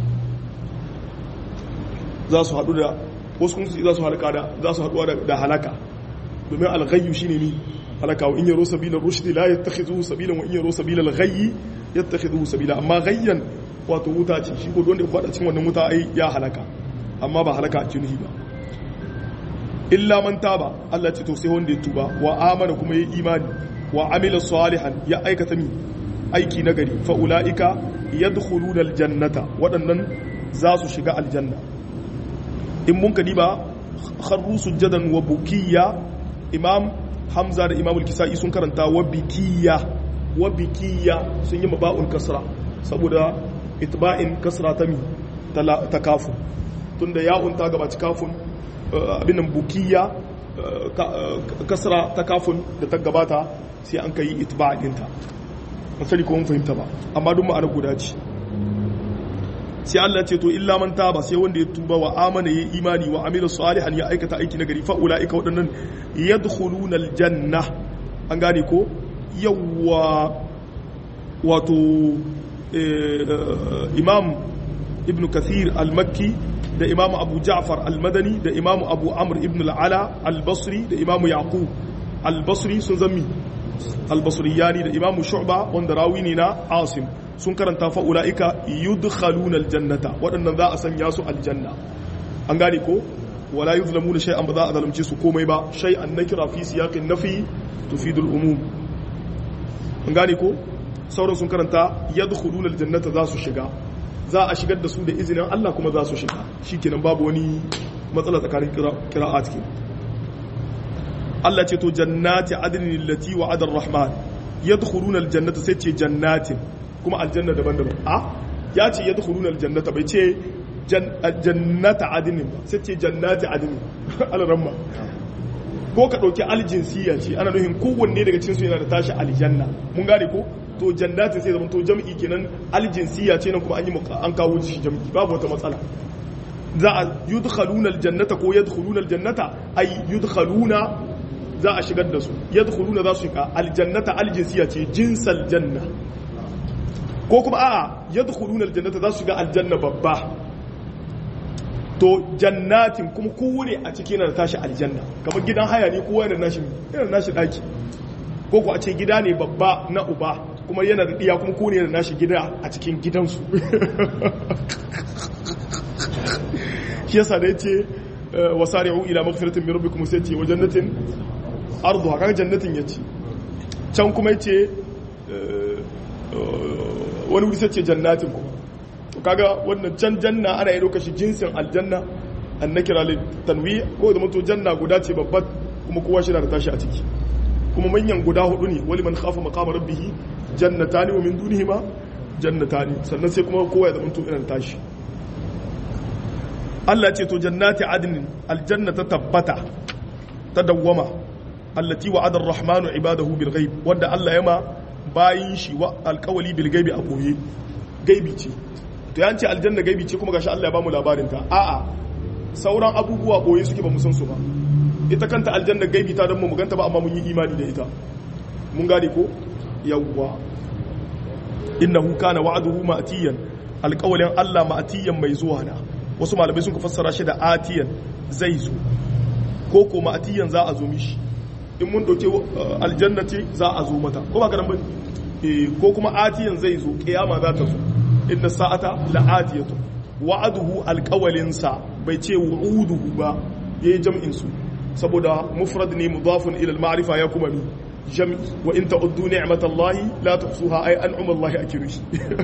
za su haɗu da wasu kuma za su halaka da za su haɗuwa da halaka domin alghayyu shine ni halaka wa in yaro sabila rushdi la yattakhidhu sabila wa in yaro sabila alghayyi yattakhidhu sabila amma ghayyan wato wuta ce shi ko wanda ya kwada cikin wannan wuta ai ya halaka amma ba halaka a cikin ba illa man taba Allah ce to sai wanda ya tuba wa amana kuma yayi imani wa amila salihan ya aikata mi aiki nagari fa ulaika yadkhuluna aljannata wadannan za su shiga aljanna in mun kadi ba kharru sujadan wa bukiya imam hamza da imam al-kisai sun karanta wa bikiya wa bikiya sun yi maba'un kasra saboda itba'in kasra ta mi ta kafun tunda ya'un ta gabaci kafun abin nan bukiya kasra ta kafin da ta gabata sai an kai itba ɗinta masali ko mun fahimta ba amma duk ma'ana guda ce sai Allah ce to illa man taba sai wanda ya tuba wa amana ya imani wa amila salihan ya aikata aiki na gari fa ulaika wadannan yadkhuluna aljanna an gane ko yawa wato imam ibn kathir al-makki da imamu abu ja'far al-madani da imamu abu amr ibn al-ala al-basri da imamu yaqub al-basri sun zammi al-basriyani da imamu shu'ba wanda rawi ne na asim sun karanta fa ulaika yudkhaluna al-jannata waɗannan za a sanya su aljanna an gane ko wala yuzlamuna shay'an ba za a zalunce su komai ba shay'an nakira fi siyaqin nafi tufidu al-umum an gane ko sauran sun karanta yadkhuluna al-jannata za su shiga za a shigar da su da izinin Allah kuma za su shiga shikenan babu wani matsala tsakanin qira'at ke Allah ce to jannati adnin allati wa'ada ar-rahman yadkhuluna al-jannata sai ce jannatin kuma aljanna daban-daban a ya ce yadkhuluna al-jannata bai ce jannata adinin ba sai ce jannati adinin alaramma ko ka ɗauki aljinsiya ce ana nuhin kowanne daga cinsu yana da tashi aljanna mun gane ko to jannatin sai zama to jam'i kenan aljinsiya ce nan kuma an yi an kawo shi jam'i babu wata matsala za a yudkhaluna aljannata ko yadkhuluna aljannata ay yudkhaluna za a shigar da su yadkhuluna za su shiga aljannata aljinsiya ce jinsal janna ko kuma a'a yadkhuluna aljannata za su shiga aljanna babba to jannatin kuma kowane a ciki yana da tashi aljanna kamar gidan haya ne kowa yana nashi yana nashi daki ko ko a ce gida ne babba na uba kuma yana da diya kuma kowane yana nashi gida a cikin gidansu shi yasa da yace wasari'u ila maghfiratin min rabbikum sai ce wa jannatin arduha kaga jannatin yace can kuma yace wani wuri sai ce jannatin kuma kaga wannan can janna ana yi lokaci jinsin aljanna an na kira tanwi ko da mutu janna guda ce babba kuma kowa shi da tashi a ciki kuma manyan guda hudu ne wali man khafa maqama rabbih jannatani wa min dunihima jannatani sannan sai kuma kowa ya zama to irin tashi Allah ce to jannati adnin aljanna ta tabbata ta dawwama allati wa'ada ar-rahmanu ibadahu bil ghaib wanda Allah ya ma bayin shi wa alqawli bil ghaibi a boye gaibi ce to ya ce aljanna gaibi ce kuma gashi Allah ya bamu labarin ta a'a sauran abubuwa boye suke ba mu san su ba ita kanta aljanna gaibi ta dan mu ganta ba amma mun yi imani da ita mun gane ko yawwa innahu kana wa'duhu ma'tiyan alqawlin Allah ma'tiyan mai zuwa na wasu malamai sun fassara shi da atiyan zai zo ko ko ma'tiyan za a zo mishi in mun dauke aljannati za a zo mata ko ba ka bane ko kuma atiyan zai zo kiyama za ta zo inna sa'ata la'atiyatu wa'aduhu alqawalinsa bai ce wu'uduhu ba yayi jam'in su saboda mufrad ne mudafun ila al-ma'rifa ya kuma ni jam'i wa in ta'uddu ni'matallahi la tuhsuha ay an'ama Allah akirishi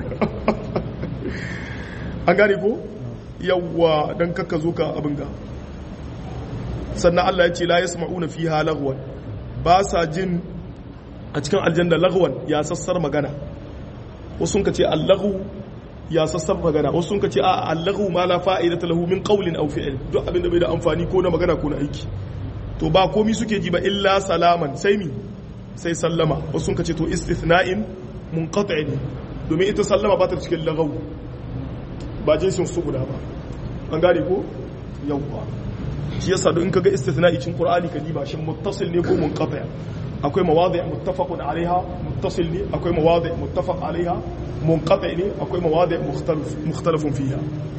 an gane ko yawwa dan kakka zo ka abin ga sannan Allah ya ce la yasma'una fiha lagwan ba sa jin a cikin aljanna lagwan ya sassar magana wasu ka ce allahu ya sassar magana wasu ka ce a allahu ma la fa'idata lahu min qawlin aw fi'l duk abinda bai da amfani ko na magana ko na aiki to ba komi suke ji ba illa salaman sai mi sai sallama wasu ka ce to istithna'in munqati' ne domin ita sallama ba ta cikin lagaw ba jinsin su guda ba an gane ko yawwa shi yasa don in kaga istithna'i cikin qur'ani ka diba shin muttasil ne ko munqati' akwai mawadi' muttafaqun alaiha muttasil ne akwai mawadi' muttafaq alaiha munqati' ne akwai mawadi' mukhtalif mukhtalifun fiha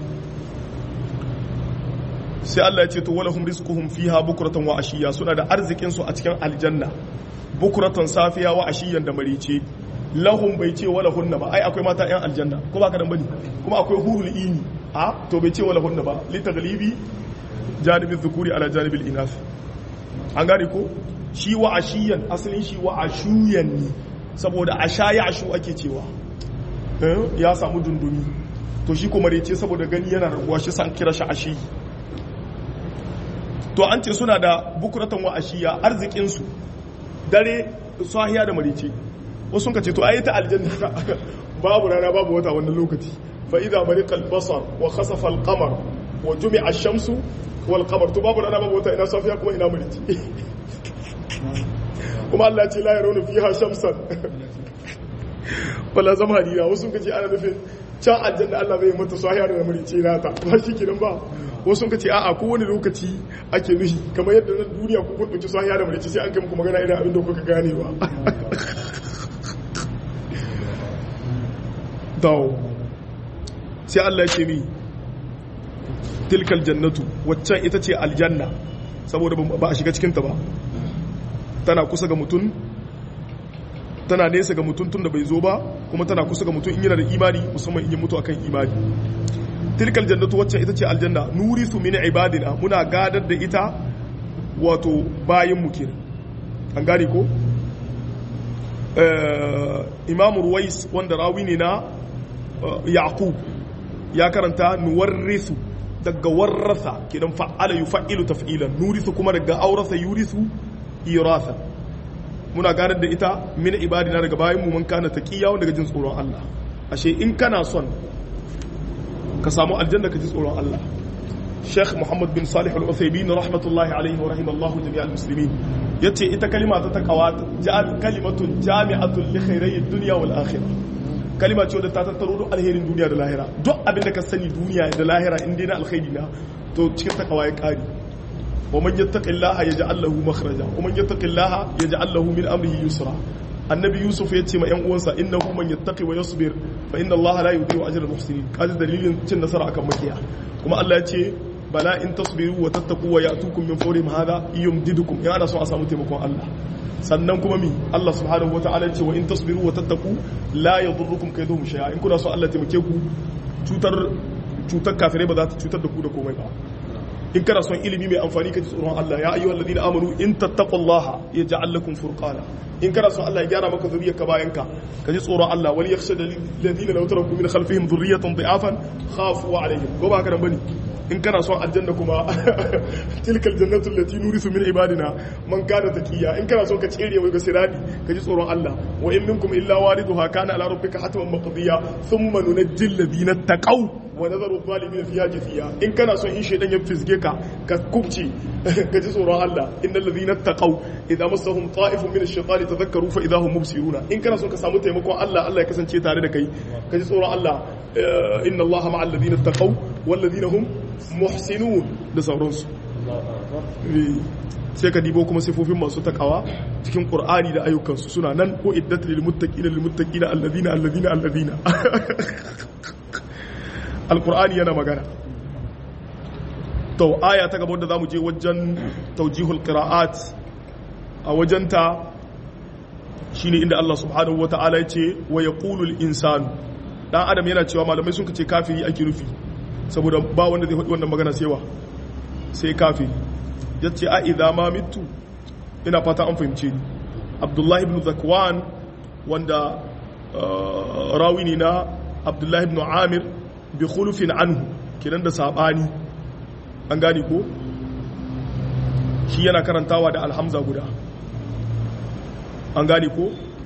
sai Allah ya ce to walahum rizquhum fiha bukratan wa ashiya suna da arzikin su a cikin aljanna bukratan safiya wa ashiyan da marice lahum bai ce wala hunna ba ai akwai mata yan aljanna ko ba ka dan bane kuma akwai hurul ini a to bai ce wala hunna ba li taglibi janibin dhukuri ala janibil inath an gane ko shi wa ashiyan asalin shi wa ashuyan ne saboda asha ya ashu ake cewa ya samu dundumi to shi kuma ce saboda gani yana raguwa shi san kira shi ashi to an ce suna da bukuratan wa ashiya arzikinsu dare sahiya da marice wasu ka ce to ayi ta aljanna babu rana babu wata wannan lokaci fa idza mariqa al-basar wa khasafa al-qamar wa jumi'a ash-shamsu wal qamar to babu rana babu wata ina safiya kuma ina marice kuma Allah ce la yarawna fiha shamsan wala zama hadira wasu ka ce ana nufin can aljanna Allah zai mata sahiya da marice nata ba shi kenan ba wasu ka ce a'a ko wani lokaci ake nuhi kamar yadda na duniya ku kun ɗauki sahiya da marice sai an kai muku magana irin abin da kuka gane ba dawo sai Allah ce mi tilkal jannatu waccan ita ce aljanna saboda ba a shiga cikinta ba tana kusa ga mutum tana nesa ga mutum tun da bai zo ba kuma tana kusa ga mutum in yana da imani musamman in yi mutu akan imani tilkal jannatu waccan ita ce aljanna nurisu min ibadina muna gadar da ita wato bayin mu kenan an gane ko imamu ruwais wanda rawi ne na yaqub ya karanta nuwarrisu daga warrasa kenan fa'ala yuf'ilu taf'ilan nurisu kuma daga aurasa yurisu irasa muna ganar da ita min ibadina daga bayan mu man kana taqiya wanda daga jin tsoron Allah ashe in kana son ka samu aljanna ka ji tsoron Allah Sheikh Muhammad bin Salih Al-Uthaymeen rahmatullahi alaihi wa rahimallahu jami'al muslimin yace ita kalima ta taqwa kalimatun jami'atun li khairai dunya wal akhirah kalima ce wadda ta tattaro duk alherin duniya da lahira duk abin da ka sani duniya da lahira in dai na alkhairi na to cikin takawa ya kare wa man yattaqillaha yaj'al lahu makhraja wa man yattaqillaha yaj'al lahu min amrihi yusra annabi yusuf ya ce ma yan uwansa innahu man yattaqi wa yasbir fa inna allaha la yudhi'u ajra al-muhsinin kaji dalilin cin nasara akan makiya kuma Allah ya ce bala in tasbiru wa tattaqu wa ya'tukum min fawrihim hadha yumdidukum ya ana so a samu taimakon Allah sannan kuma mi Allah subhanahu wata'ala ce wa in tasbiru wa tattaku la yadurrukum kaiduhum shay'a in kuna so Allah taimake ku cutar cutar kafirai ba za ta cutar da ku da komai ba in kana son ilimi mai amfani ka ji tsoron Allah ya ayyuhal ladina amanu in tattaqullaha yaj'al lakum furqana in kana son Allah ya gyara maka zuriyar ka bayan ka ka ji tsoron Allah wal yakhsha alladhina law taraku min khalfihim dhurriyatan dha'afan khafu alaihim ko ba haka nan bane in kana son aljanna kuma tilkal jannatu allati nurisu min ibadina man kana taqiya in kana son ka tsere wai ga sirati ka ji tsoron Allah wa in minkum illa wariduha kana ala rabbika hatman maqdiya thumma nunajji alladhina taqaw wa nadharu adh-dhalimin fiha jithiya in kana son in shedan ya fisge ka ka kubci ka ji tsoron Allah innal ladhina taqaw idza massahum ta'ifun min ash-shaytani tadhakkaru fa idza hum mubsiruna in kana son ka samu taimakon Allah Allah ya kasance tare da kai ka ji tsoron Allah inna Allah ma'al ladina taqaw wal ladina hum muhsinun da sauransu sai ka dibo kuma sifofin masu takawa cikin qur'ani da ayyukansu suna nan ko iddat lil muttaqina lil muttaqina alladhina alladhina alladhina alqur'ani yana magana to aya ta gaba da zamu je wajen tawjihul qira'at a wajenta shine inda Allah subhanahu wata'ala ya ce wa yaqulu al insanu dan adam yana cewa malamai sun ce kafiri ake nufi saboda ba wanda zai faɗi wannan magana sai wa sai kafiri yace a idza ma mitu ina fata an fahimce ni abdullahi ibn zakwan wanda rawi ne na abdullahi ibn amir bi khulufin anhu kidan da sabani an gane ko shi yana karantawa da alhamza guda an gane ko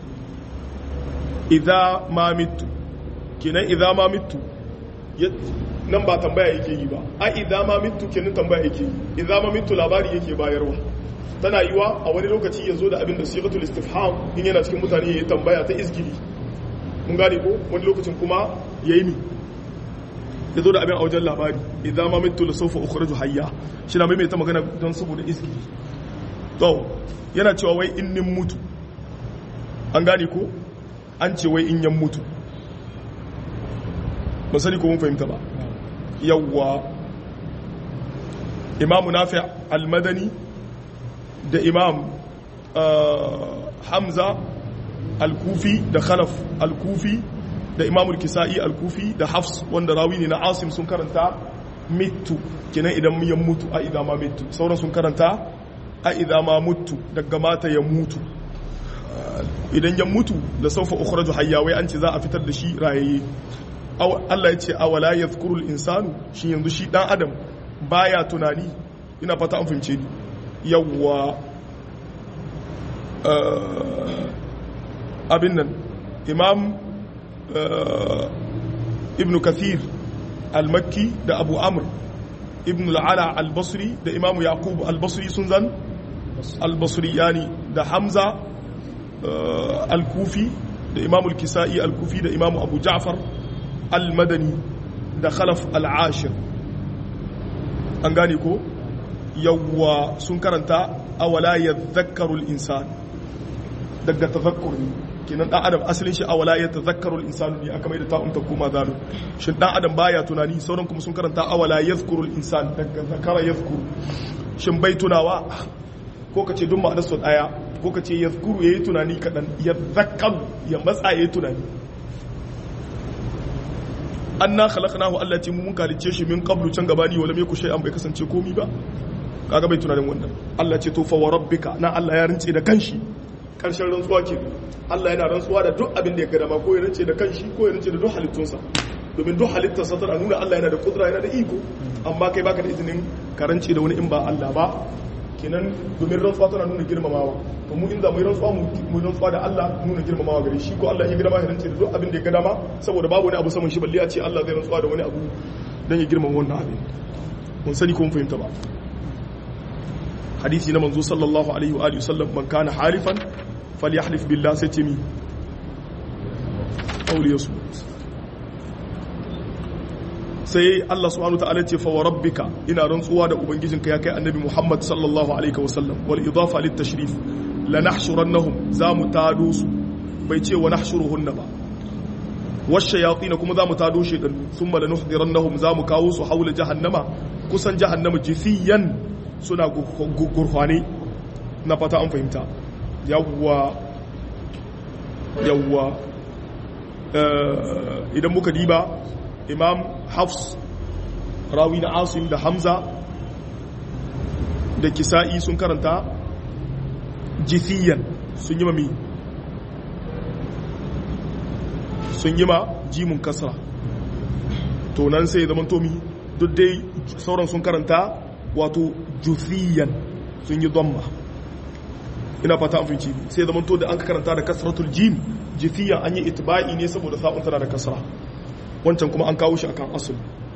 idza ma mitu kenan idza ma mitu nan ba tambaya yake yi ba a idza ma mitu kenan tambaya yake yi idza ma mitu labari yake bayarwa tana yiwa a wani lokaci ya zo da abin da sigatul istifham in yana cikin mutane ya tambaya ta izgili mun gane ko wani lokacin kuma yayi mi ya zo da abin a wajen labari idza ma mitu la sawfa ukhraju hayya shi na mai ta magana don saboda izgili to yana cewa wai in nin mutu an gane ko an ce wai in yan mutu ba sani ko mun fahimta ba yawwa imamu nafi al-madani da imam hamza al-kufi da khalaf al-kufi da imam al-kisa'i al-kufi da hafs wanda rawi ne na asim sun karanta mitu kenan idan yan mutu a idama mitu sauran sun karanta a idama mutu daga mata ya mutu idan ya mutu da saufa ukhraju hayya wai an ce za a fitar da shi rayayye Allah ya ce awala yadhkurul insanu shi yanzu shi dan adam baya tunani ina fata an fahimce ni yawwa abin nan imam ibn kathir al-makki da abu amr ibn al-ala al-basri da imam yaqub al-basri sun zan al-basri yani da hamza al-kufi da imam al-kisa'i al-kufi da imam abu ja'far al-madani da khalaf al-ashir an gane ko yawwa sun karanta awala yadhakkaru al-insan daga tafakkur ne kenan dan adam asalin shi awala ya tazakkaru al-insanu ne aka mai da ta'un ta koma zalu shin dan adam baya tunani sauran kuma sun karanta awala yazkuru al-insan daga zakara yazkuru shin bai tunawa ko kace duk ma'anar su daya ko kace yazkuru yayi tunani kadan ya zakkaru ya matsa yayi tunani anna khalaqnahu allati mun kalice shi min qablu can gabani wala yaku shay'an bai kasance komi ba kaga bai tunanin wannan Allah ce to fa wa rabbika na Allah ya rince da kanshi karshen rantsuwa ke Allah yana rantsuwa da duk abin da ya gada ma ko ya rince da kanshi ko ya rince da duk halittunsa domin duk halittarsa tana nuna Allah yana da kudura yana da iko amma kai baka da izinin ka rance da wani in ba Allah ba kenan domin rantsuwa tana nuna girmamawa to mu in za mu yi rantsuwa mu rantsuwa da Allah nuna girmamawa gare shi ko Allah ya gada ma ya rance da duk abin da ya gada ma saboda babu wani abu saman shi balle a ce Allah zai rantsuwa da wani abu dan ya girmama wannan abin mun sani ko mun fahimta ba hadisi na manzo sallallahu alaihi wa alihi wasallam man kana halifan falyahlif billah sai ce mi auriyasu sai Allah subhanahu ta'ala ce fa wa rabbika ina rantsuwa da ubangijinka ya kai annabi Muhammad sallallahu alaihi wa sallam wal idafa lit tashrif la nahshurannahum za mu tado su bai ce wa nahshuruhunna ba washayatin kuma za mu tado shi dan thumma la nuhdirannahum za mu kawo su haula jahannama kusan jahannama jifiyan suna gurfane na fata an fahimta yawwa yawwa idan muka diba imam hafs rawi na asim da hamza da kisa'i sun karanta jithiyan sun yi mami sun yi ma jimun kasra to nan sai zaman tomi duk dai sauran sun karanta wato juthiyan sun yi domma ina fata an finci sai zaman to da an karanta da kasratul jim jithiyan an yi itba'i ne saboda sa'un tana da kasra wancan kuma an kawo shi akan asul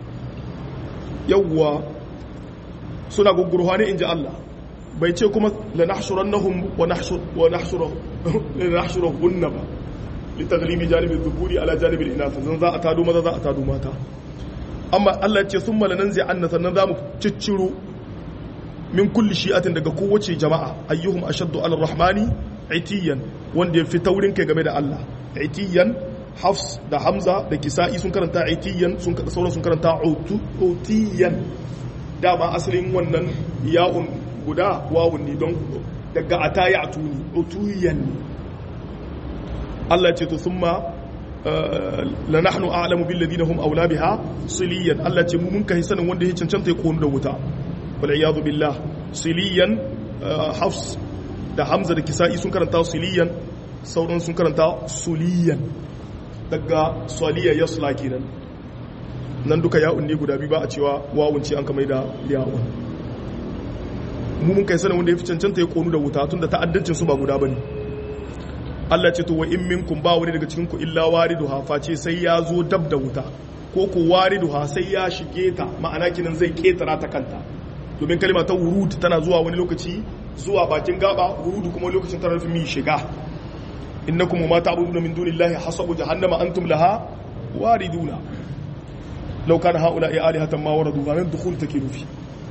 yawwa suna gugurwa ne inji Allah bai ce kuma la nahshurannahum wa nahshur wa nahshuru la nahshuruhunna ba li taghlibi janibi dhukuri ala janibi al-inath zan za a tado maza za a tado mata amma Allah ya ce summa lananzi anna sannan zamu cicciro min kulli shi'atin daga kowace jama'a ayyuhum ashaddu ala rahmani itiyan wanda ya fi taurin kai game da Allah itiyan hafs da hamza da kisa'i sun karanta itiyan sun kada sauran sun karanta utiyan dama asalin wannan ya'un guda wawun ne don daga ata ya tuni utiyan Allah ce to thumma la nahnu a'lamu bil ladina hum awla biha siliyan Allah ce mu mun kai sanin wanda ya cancanta ya konu da wuta wal iyadu billah siliyan hafs da hamza da kisa'i sun karanta siliyan sauran sun karanta suliyan daga soliya yasla kenan nan duka ya'un ne guda biyu ba a cewa wawun ce an kamar da ya'un mu mun kai sanin wanda ya fi cancanta ya konu da wuta tun da ta'addancin su ba guda bane Allah ce to wa in minkum ba wani daga cikin ku illa wariduha face sai ya zo dab da wuta ko ku wariduha sai ya shige ta ma'ana kinan zai ketara ta kanta domin kalma ta wurud tana zuwa wani lokaci zuwa bakin gaba wurud kuma lokacin tana nufin mi shiga innakum ma ta'buduna min dunillahi hasabu jahannama antum laha wariduna law kana haula'i alihatan ma waradu ba nan dukhul take nufi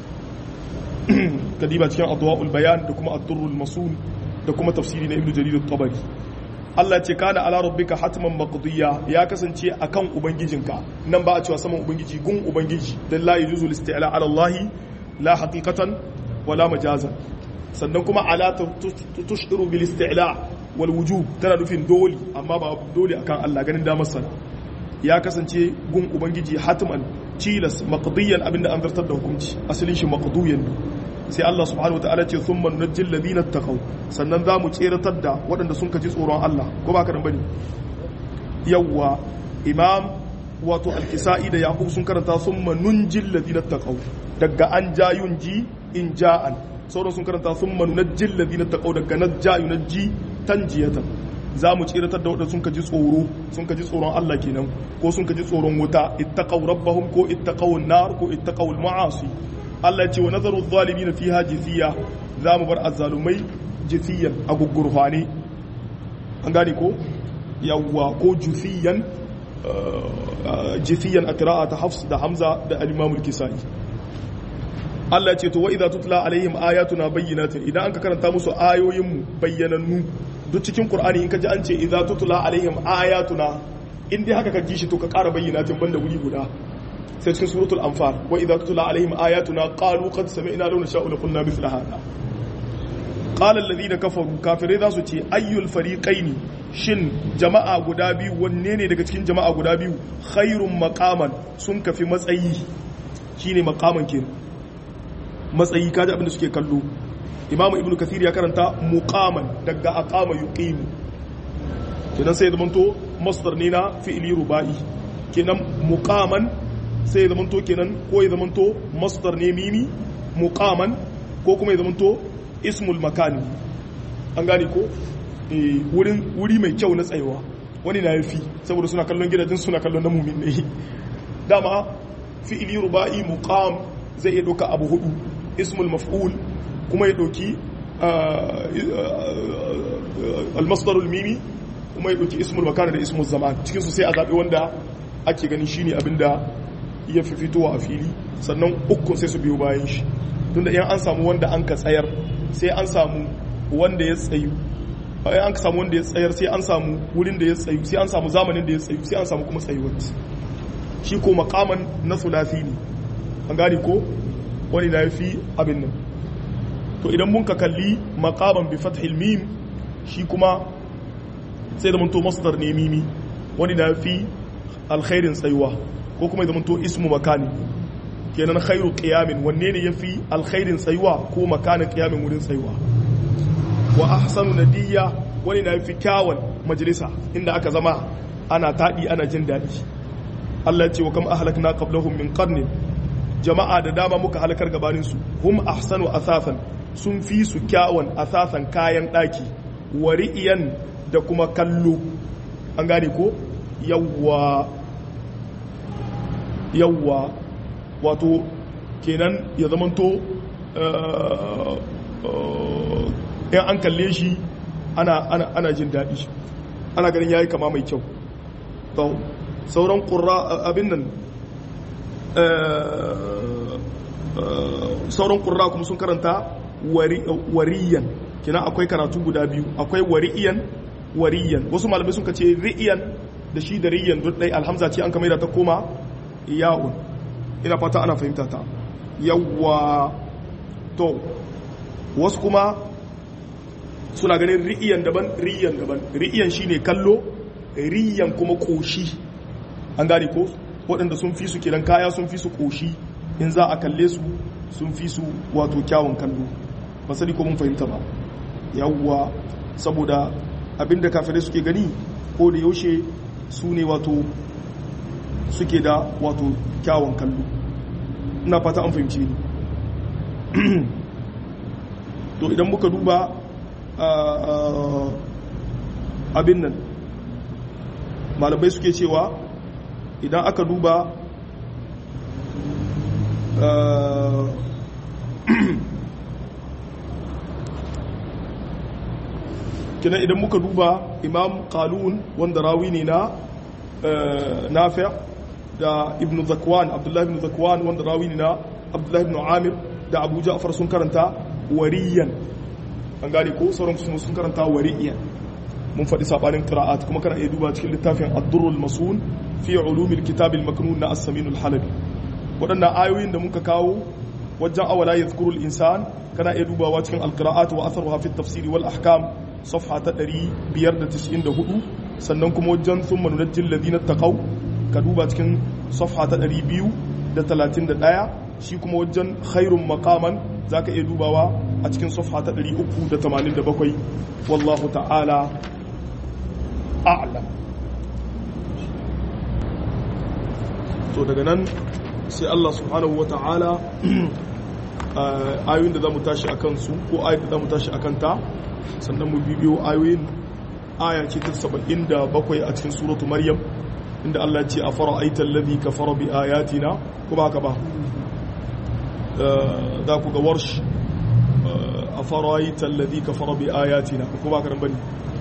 kadiba cikin adwaul bayan da kuma ad-durrul masul da kuma tafsiri na ibnu jarir at-tabari Allah ce kana ala rabbika hatman maqdiya ya kasance akan ubangijinka nan ba a cewa saman ubangiji gun ubangiji dan la yujuzu al-isti'la ala Allah la haqiqatan wala majazan sannan kuma ala tushiru bil isti'la wal wujub tana nufin dole amma ba dole akan Allah ganin damar sana ya kasance gun ubangiji hatman tilas maqdiyan abinda an zartar da hukunci asalin shi maqduyan sai Allah subhanahu wataala ce thumma nunjil ladina taqaw sannan za mu tseratar da waɗanda sun kaji tsoron Allah ko ba ka dan bane yawwa imam wato al-kisa'i da yaqub sun karanta thumma nunjil ladina taqaw daga an ja yunji in ja'an sauran sun karanta thumma nunjil ladina taqaw daga najja yunji tanjiyatan za mu tseratar da waɗanda sun kaji tsoro sun kaji tsoron Allah kenan ko sun kaji tsoron wuta ittaqaw rabbahum ko ittaqaw an-nar ko ittaqaw al-ma'asi Allah ya ce wa nazaru zalimin fiha jithiya za mu bar azzalumai jithiyan a gugurfane an gane ko yawwa ko juthiyan jithiyan a qira'ata hafs da hamza da al-imam al-kisai Allah ya ce to wa idza tutla alaihim ayatuna bayyinatin idan an ka karanta musu ayoyin mu bayyanannu duk cikin qur'ani in ka ji an ce idza tutla alaihim ayatuna in dai haka ka ji shi to ka ƙara bayyana tun banda wuri guda sai cikin suratul anfal wa idza tutla alaihim ayatuna qalu qad sami'na law nasha'u la qulna mithla hada qala alladhina kafaru kafirai za su ce ayyul fariqaini shin jama'a guda biyu wanne ne daga cikin jama'a guda biyu khairun maqaman sun kafi matsayi shine maqaman kenan matsayi kaji abinda suke kallo imamu ibnu kathir ya karanta muqaman daga aqama yuqimu kenan sai zamanto masdar ne na fi'li rubai kenan muqaman sai zamanto kenan ko ya zamanto masdar ne mimi muqaman ko kuma ya zamanto ismul makani an gane ko wurin wuri mai kyau na tsayawa wani na yafi saboda suna kallon gidajen suna kallon na mumin ne dama fi'li rubai muqam zai iya doka abu hudu ismul maf'ul kuma ya ɗauki almasdarul mimi kuma ya ɗauki ismul makana da ismul zaman cikinsu sai a zaɓi wanda ake gani shine abinda ya fi fitowa a fili sannan ukun sai su biyo bayan shi tunda yan an samu wanda an ka tsayar sai an samu wanda ya tsayu bayan an samu wanda ya tsayar sai an samu wurin da ya tsayu sai an samu zamanin da ya tsayu sai an samu kuma tsayuwar shi ko makaman na sulafi ne an gane ko wani na fi abin nan to idan mun ka kalli maqaman bi fathil mim shi kuma sai da mun to masdar ne mimi wani na fi alkhairin tsayuwa ko kuma da mun to ismu makani kenan khairu qiyamin wanne ne yafi alkhairin tsayuwa ko makanin qiyamin wurin tsayuwa wa ahsanu nadiyya wani na fi kyawun majalisa inda aka zama ana tadi ana jin daɗi Allah ya ce wa kam ahlakna qablahum min qarnin jama'a da dama muka halakar gabaninsu hum ahsanu asasan sun fi su kyawun asasan kayan ɗaki wari'iyan da kuma kallo an gane ko yawwa yawwa wato kenan ya zamanto in an kalle shi ana jin daɗi ana ganin yayi kama mai kyau sauran ƙura abin nan sauran ƙurra kuma sun karanta wariyan kina akwai karatu guda biyu akwai wariyan wariyan wasu malamai sun kace ri'iyan da shi da riyan duk dai alhamza ce an kamar da ta koma ya'un ina fata ana fahimta ta yawwa to wasu kuma suna ganin ri'iyan daban riyan daban ri'iyan shine kallo riyan kuma koshi an gane ko waɗanda sun fi su kiran kaya sun fi su koshi in za a kalle su sun fi su wato kyawun kallo ba sani ko mun fahimta ba yawwa saboda abinda kafirai suke gani ko da yaushe su ne wato suke da wato kyawun kallo ina fata an fahimci ni to idan muka duba abin nan malamai suke cewa idan aka duba kina idan muka duba imam qalun wanda rawi ne na nafi da ibn zakwan abdullahi ibn zakwan wanda rawi ne na abdullahi ibn amir da abu ja'far sun karanta wariyan an gane ko sauran sun karanta wariyan mun faɗi sabanin qira'at kuma kana iya duba cikin littafin ad-durrul masun fi ulumil kitab al-maknun na as-samin al-halabi waɗannan ayoyin da muka kawo wajen awala yadhkuru al-insan kana iya dubawa cikin al-qira'at wa atharuha fi at-tafsir wal ahkam safha ta 594 sannan kuma wajen thumma nunajjil ladina taqaw ka duba cikin safha ta 231 shi kuma wajen khairun maqaman zaka iya dubawa a cikin safha ta 387 wallahu ta'ala a'lam to daga nan sai Allah subhanahu wa ta'ala ayoyin da za mu tashi a kansu ko ayoyin da za mu tashi a kanta sannan mu bibiyo ayoyin aya ce ta saba'in da bakwai a cikin suratu maryam inda Allah ce a fara aitar ladhi ka fara bi ayatina kuma haka ba za ku ga warsh a fara aitar ladhi ka fara bi ayatina kuma haka nan bane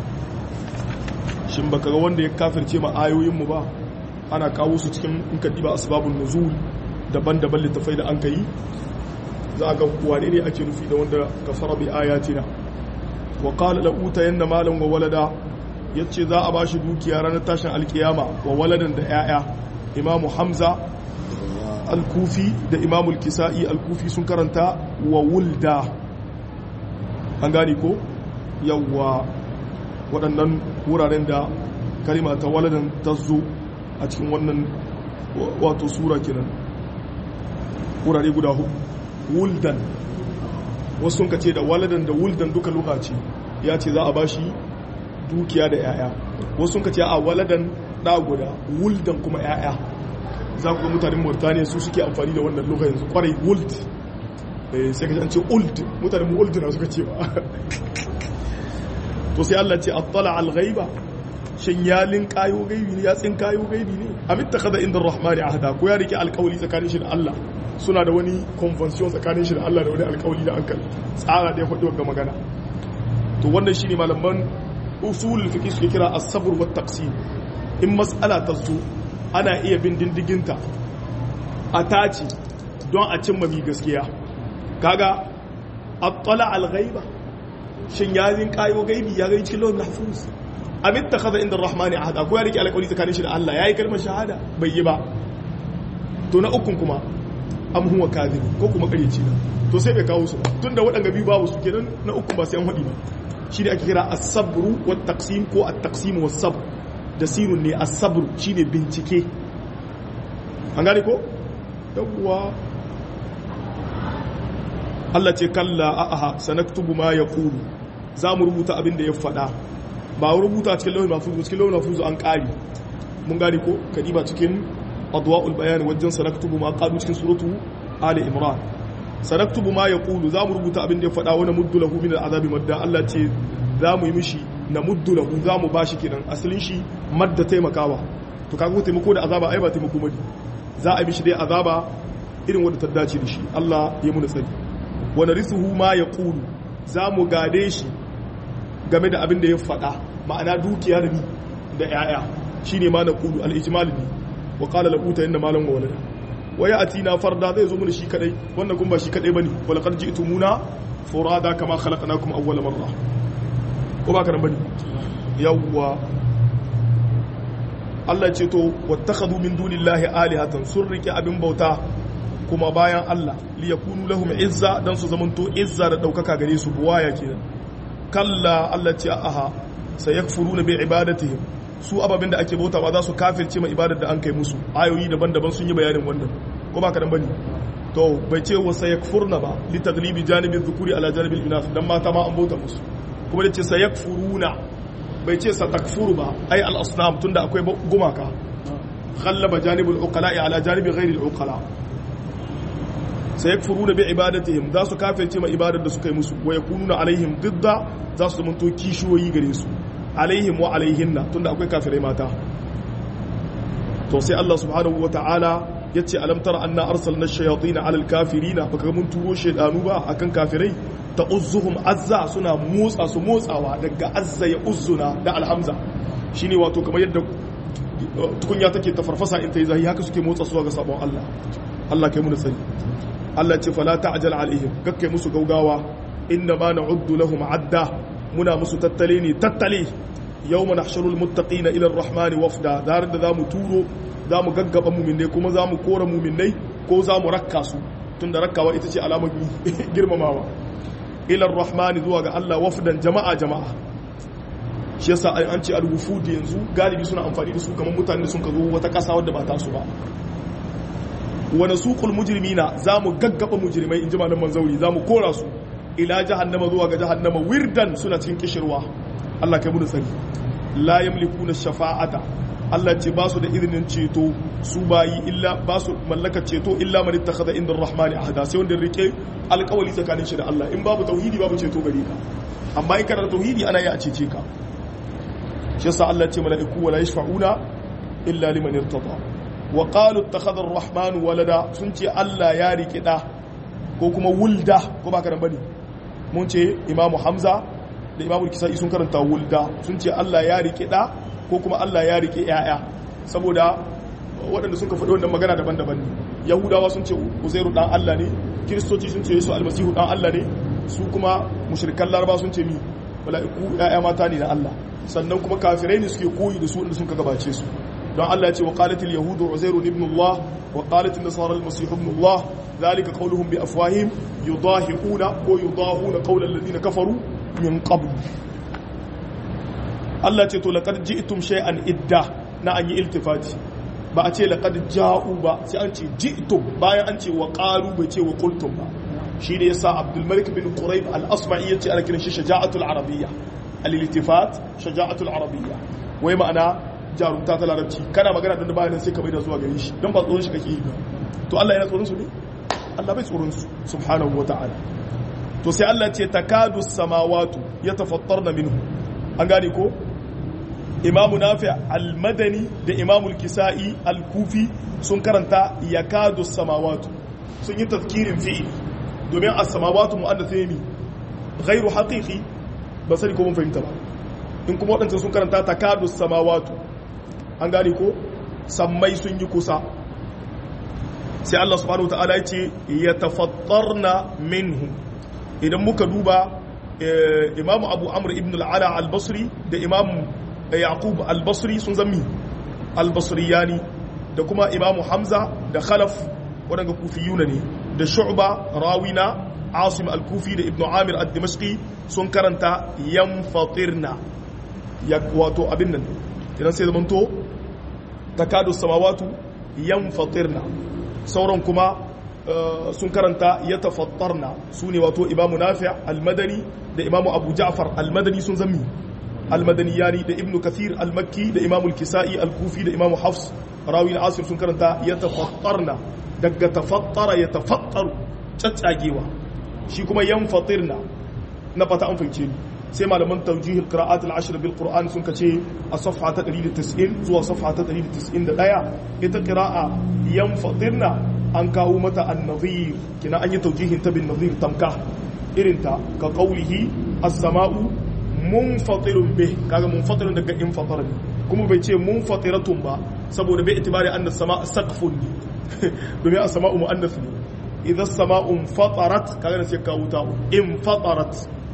shin baka ga wanda ya kafirce ma ayoyinmu ba ana kawo su cikin in ka diba asbabun nuzul daban-daban littafai da an ka yi za a ga wane ne ake nufi da wanda kafara bi ayatina wa qala la utayanna malan wa walada yace za a bashi dukiya ranar tashin alkiyama wa waladan da yaya imamu hamza al-kufi da imamu al-kisa'i al-kufi sun karanta wa wulda an gani ko yawwa waɗannan wuraren da kalima ta waladan ta zo a cikin wannan wato sura kenan wurare guda hudu wuldan wasu sun kace da waladan da wuldan duka lokaci ya ce za a bashi dukiya da 'ya'ya wasu sun kace a waladan da guda wuldan kuma 'ya'ya za ku ga mutanen Mauritania su suke amfani da wannan lokacin yanzu kwarai wuld sai ka an ce uld mutanen uld na suka ce ba to sai Allah ce attala al-ghaiba shin yalin kayo gaibi ne ya tsin kayo gaibi ne amit takhadha inda ar-rahmani ahda ko ya rike alƙawli tsakanin shi da Allah suna da wani convention tsakanin shi da Allah da wani alƙawli da ankal tsara da ya faɗi wannan magana to wannan shine malaman usul fiqh suke kira as-sabr wa taqsim in mas'ala ta zo ana iya bin diddiginta a tace don a cimma bi gaskiya kaga attala al-ghaiba shin yarin kayo gaibi ya gani cikin lawan mahfuz amin ta kaza inda rahmani ahada ko ya rike alƙawari tsakanin shi da Allah yayi kalmar shahada bai yi ba to na ukun kuma am huwa kadhib ko kuma ƙaryaci na to sai bai kawo su tunda waɗanda biyu babu su kenan na ukun ba sai an haɗi ba shi ne ake kira as-sabru wa taqsim ko at-taqsim wa sabr da sinun ne as-sabr shine bincike an gane ko yawwa Allah ce kalla a'aha sanaktubu ma yaqulu za mu rubuta abin da ya faɗa ba rubuta cikin lauhin mafuzu cikin lauhin mafuzu an ƙari mun gane ko kadiba cikin adwa'ul bayani wajen sanaktubu ma qalu cikin suratu ali imran sanaktubu ma yaqulu za mu rubuta abin da ya faɗa wani muddu lahu min al'azabi madda Allah ce za mu yi mishi na muddu lahu za mu bashi kenan asalin shi madda taimakawa to kaga ko taimako da azaba ai ba taimako bane za a yi mishi dai azaba irin wanda ta dace da shi Allah ya mu tsari wa narisuhu ma yaqulu za mu gade shi game da abin da ya faɗa ma'ana dukiya da ni da 'ya'ya shi ne ma na kudu al'ijimali ne wa ƙala labuta yadda malam wa walada waya a tina farda zai zo mana shi kadai wannan kuma ba shi kadai ba ne walakar ji ito muna furada kama halakana kuma awwala marra ko ba ka nan ba ne yawwa Allah ce to wattakhadhu min dunillahi alihatan sun rike abin bauta kuma bayan Allah liyakunu lahum izza dan su zamanto izza da daukaka gare su buwaya kenan kalla Allah ce aha sai ya furu bi ibadatihim su ababin da ake bauta ba za su kafirce mai ibadar da an kai musu ayoyi daban-daban sun yi bayanin wannan ko ba ka dan bane to bai ce wa sayakfurna ba li taglibi janibin dhukuri ala janibil inath dan mata ma an bauta musu kuma da ce sayakfuruna bai ce sa takfuru ba ai al asnam tunda akwai gumaka khallaba janibul uqala ala janibi ghairi al uqala sayakfuruna bi ibadatihim za su kafirce mai ibadar da suka yi musu wa yakununa alaihim didda za su zamanto kishiyoyi gare su alaihim wa alaihinna tunda akwai kafirai mata to sai Allah subhanahu wata'ala yace alam tara anna arsalna ash-shayatin 'ala al-kafirina baka mun turo shedanu ba akan kafirai ta uzzuhum azza suna motsa su motsawa daga azza ya uzzuna da alhamza shine wato kamar yadda tukunya take ta farfasa in ta yi zahi haka suke motsa su ga sabon Allah Allah kai mu sani Allah ce fala ta'jal alaihim kakkai musu gaugawa inna ma na'uddu lahum adda muna musu tattale ne tattale yawma nahshurul muttaqina ila ar-rahmani wafda dar da zamu turo zamu gaggaba mu'minai kuma zamu kora mu'minai ko zamu rakka su tunda rakkawa ita ce alamar girmamawa ila ar-rahmani zuwa ga Allah wafdan jama'a jama'a shi yasa an ce al-wufud yanzu galibi suna amfani da su kamar mutane sun ka zo wata kasa wadda ba ta su ba wa nasuqul mujrimina zamu gaggaba mujrimai inji malaman zauri zamu kora su ila jahannama zuwa ga jahannama wirdan suna cikin kishirwa Allah kai mu sani la yamlikuna shafa'ata Allah ce ba su da izinin ceto su bayi illa ba su mallakar ceto illa man ittakhadha inda ar-rahmani ahada sai wanda rike alƙawari tsakanin shi da Allah in babu tauhidi babu ceto gare ka amma in kana da tauhidi ana yi a cece ka shi yasa Allah ce mala'iku wala yashfa'una illa liman irtada wa qalu ittakhadha ar-rahmanu walada sun ce Allah ya rike da ko kuma wulda ko ba ka nan bane mun ce imamu hamza da imamu kisa'i sun karanta wulda sun ce allah ya rike da ko kuma allah ya rike yaya saboda waɗanda suka faɗi wannan magana daban-daban ne yahudawa sun ce uzairu ɗan allah ne kiristoci sun ce yesu almasihu ɗan allah ne su kuma mushrikan laraba sun ce mi mala'iku ƴaƴa mata ne na Allah sannan kuma kafirai ne suke koyi da su inda sun ka gabace su don Allah ya ce wa qalatil yahudu uzairu ibn Allah wa qalatil nasara al-masih ibn Allah ذلك قولهم بأفواههم يضاهئون ويضاهون قول الذين كفروا من قبل Allah ce to laqad ji'tum shay'an idda na an yi iltifati ba a ce laqad ja'u ba sai an ce ji'tum bayan an ce wa qalu bai ce wa qultum ba shi ne yasa Abdul Malik bin Quraib al-Asma'i yace ana kiran shi shaja'atul arabiyya al-iltifat shaja'atul arabiyya wai ma'ana jarumta ta larabci kana magana don bayan sai ka bai da zuwa gare shi don ba tsoron shi kake yi ba to Allah yana tsoron su ne Allah bai tsoron su subhanahu wata'ala to sai Allah ce takadu samawatu yatafattarna minhu an gane ko imamu nafi al-madani da imamu al-kisa'i al-kufi sun karanta yakadu samawatu sun yi tafkirin fi'il domin as-samawatu mu'annath ne ghairu haqiqi ba sani ko mun fahimta ba in kuma waɗanda sun karanta takadu samawatu an gane ko sammai sun yi kusa sai Allah subhanahu wataala ya ce yatafattarna minhu idan muka duba imamu abu amr ibn al-ala al-basri da imamu yaqub al-basri sun zami al-basriyani da kuma imamu hamza da khalaf waɗanda kufiyuna ne da shu'ba rawina asim al-kufi da ibnu amir ad-dimashqi sun karanta yanfatirna ya wato abin nan idan sai zamanto takadu samawatu yanfatirna sauran kuma sun karanta ya tafattarna su ne wato imamu nafi' al-madani da imamu abu ja'far al-madani sun zami al-madaniyani da ibnu kathir al-makki da imamu al-kisa'i al-kufi da imamu hafs rawi al-asir sun karanta ya tafattarna daga tafattara ya tafattaru caccagewa shi kuma yanfatirna na fata an fahimce ni sai malaman tawjihul qira'at al-ashr bil qur'an sun kace a safha ta 190 zuwa safha ta 191 ita qira'a yanfatirna an kawo mata an-nadhir kina an yi tawjihin ta bin nadhir tamka irinta ka qawlihi as-sama'u munfatirun bih kaga munfatirun daga infatara ne kuma bai ce munfatiratun ba saboda bai itibari anna as-sama' saqfun ne domin as-sama'u muannath ne idza as-sama'u fatarat kaga sai kawo ta in fatarat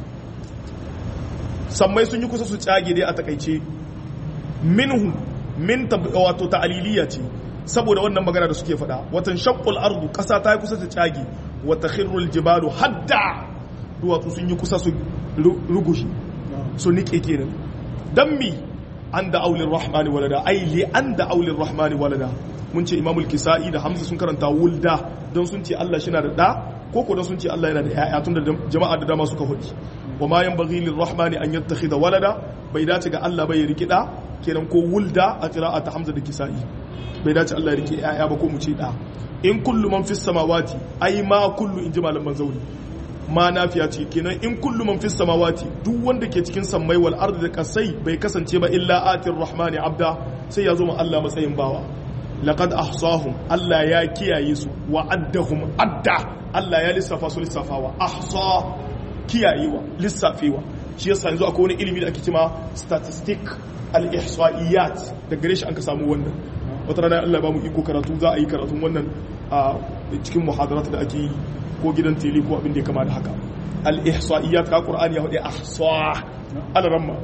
sammai sun yi kusa su cage dai a takaice minhu min wato ta'aliliya ce saboda wannan magana da suke faɗa watan shaqqul ardu ƙasa ta yi kusa ta cage wa takhirrul jibalu hadda duwatsu sun yi kusa su rugushi su nike kenan dan mi an da aulin rahmani walada ai li an da aulin rahmani walada mun ce imamul kisa'i da hamza sun karanta wulda don sun ce Allah shi na da da ko ko don sun ce Allah yana da yaya tun da jama'a da dama suka hudi wa ma yanbaghi lirrahmani an yattakhidha walada bai dace ga Allah bai riki da kenan ko wulda a qira'ata hamza da kisa'i bai dace Allah ya riki yaya ba ko mu ce da in kullu man fis samawati ai ma kullu in ji malaman zauri ma nafiya ce kenan in kullu man fis samawati duk wanda ke cikin sammai wal ardi da kasai bai kasance ba illa atir rahmani abda sai ya zo ma Allah matsayin bawa laqad ahsahum Allah ya kiyaye su wa addahum adda Allah ya lissafa su lissafawa ahsa kiyayewa lissafewa shi yasa yanzu akwai wani ilimi da ake cewa statistic al-ihsaiyat da gare shi an ka samu wannan wata rana Allah ba mu iko karatu za a yi karatun wannan a cikin muhadarat da ake yi ko gidan tele ko abin da ya kama da haka al-ihsaiyat ka qur'ani ya hudu ahsa al-ramma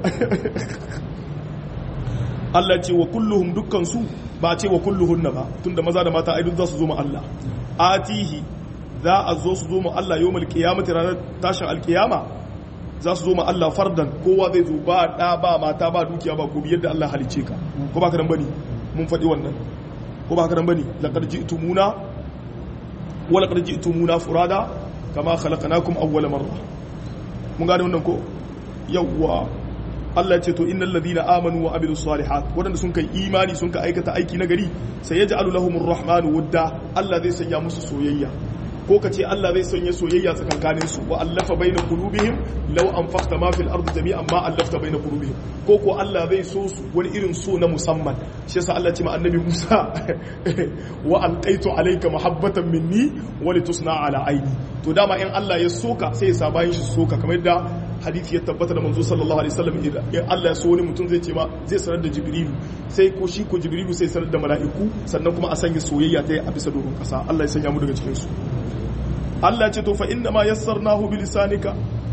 Allah ce wa kulluhum dukkan su ba ce wa kulluhunna ba tunda maza da mata aidun za su zo ma Allah atihi za a zo su zo ma Allah yawmal qiyamati ranar tashin alkiyama za su zo ma Allah fardan kowa zai zo ba da ba mata ba dukiya ba gobe yadda Allah halice ka ko ba ka nan bane mun faɗi wannan ko ba ka nan bane laqad ji'tumuna wa laqad ji'tumuna furada kama khalaqnakum awwala marra mun gane wannan ko yawwa Allah ya ce to innal ladina amanu wa amilus salihat wadanda sun kai imani sun ka aikata aiki na gari sai yaj'alu lahumur rahmanu wadda Allah zai sanya musu soyayya ko ka ce Allah zai sanya soyayya tsakankanin su wa allafa baina qulubihim law anfaqta ma fil ardi jami'an ma allafta baina qulubihim ko ko Allah zai so su wani irin so na musamman shi yasa Allah ce ma annabi Musa wa alqaitu alayka mahabbatan minni wa litusna ala aini to dama in Allah ya soka sai ya sa bayan shi soka kamar yadda hadisi ya tabbata da manzo sallallahu alaihi wasallam in Allah ya so wani mutum zai ce ma zai sanar da jibrilu sai ko shi ko jibrilu sai sanar da mala'iku sannan kuma a sanya soyayya ta a bisa doron kasa Allah ya sanya mu daga cikin su Allah ya ce to fa inna ma yassarnahu bi lisanika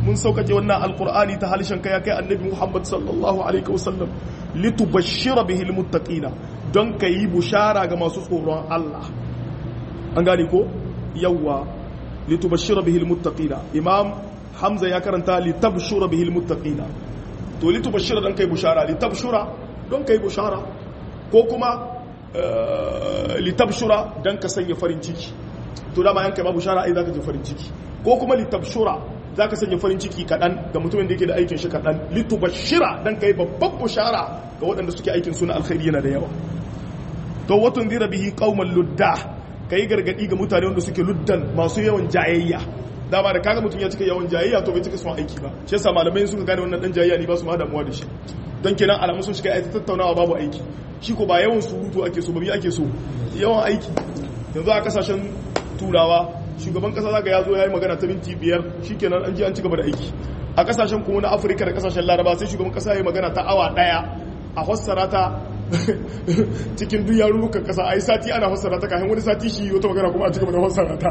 mun sauƙaƙe wannan alqur'ani ta halishan kai kai annabi Muhammad sallallahu alaihi wasallam litubashshira bihi almuttaqina don kai bushara ga masu tsoron Allah an gane ko yawwa litubashshira bihi almuttaqina imam hamza ya karanta litabshura bihi almuttaqina to litubashshira don kai bushara litabshura don kai bushara ko kuma litabshura don ka sanya farin ciki to dama yanka ma bushara ai zaka ji farin ciki ko kuma litabshura zaka sanya farin ciki kadan ga mutumin da yake da aikin shi kadan litubashshira dan kai babban bushara ga waɗanda suke aikin suna alkhairi yana da yawa to watun dira bihi qauman ludda kai gargadi ga mutane wanda suke luddan masu yawan jayayya dama da kaga mutum ya cika yawan jayayya to bai cika son aiki ba shi yasa malamai suka gane wannan dan jayayya ne ba su ma damuwa da shi don kenan alamun sun shiga aiki tattaunawa babu aiki shi ko ba yawan surutu ake so ba mi ake so yawan aiki yanzu a kasashen turawa shugaban kasa zaga ya zo ya yi magana ta minti biyar shikenan an ji an ci gaba da aiki a kasashen kuma na afirka da kasashen laraba sai shugaban kasa ya yi magana ta awa daya a fassara ta cikin duk yarurrukan kasa a yi sati ana fassara ta kafin wani sati shi wata magana kuma a ci gaba da fassara ta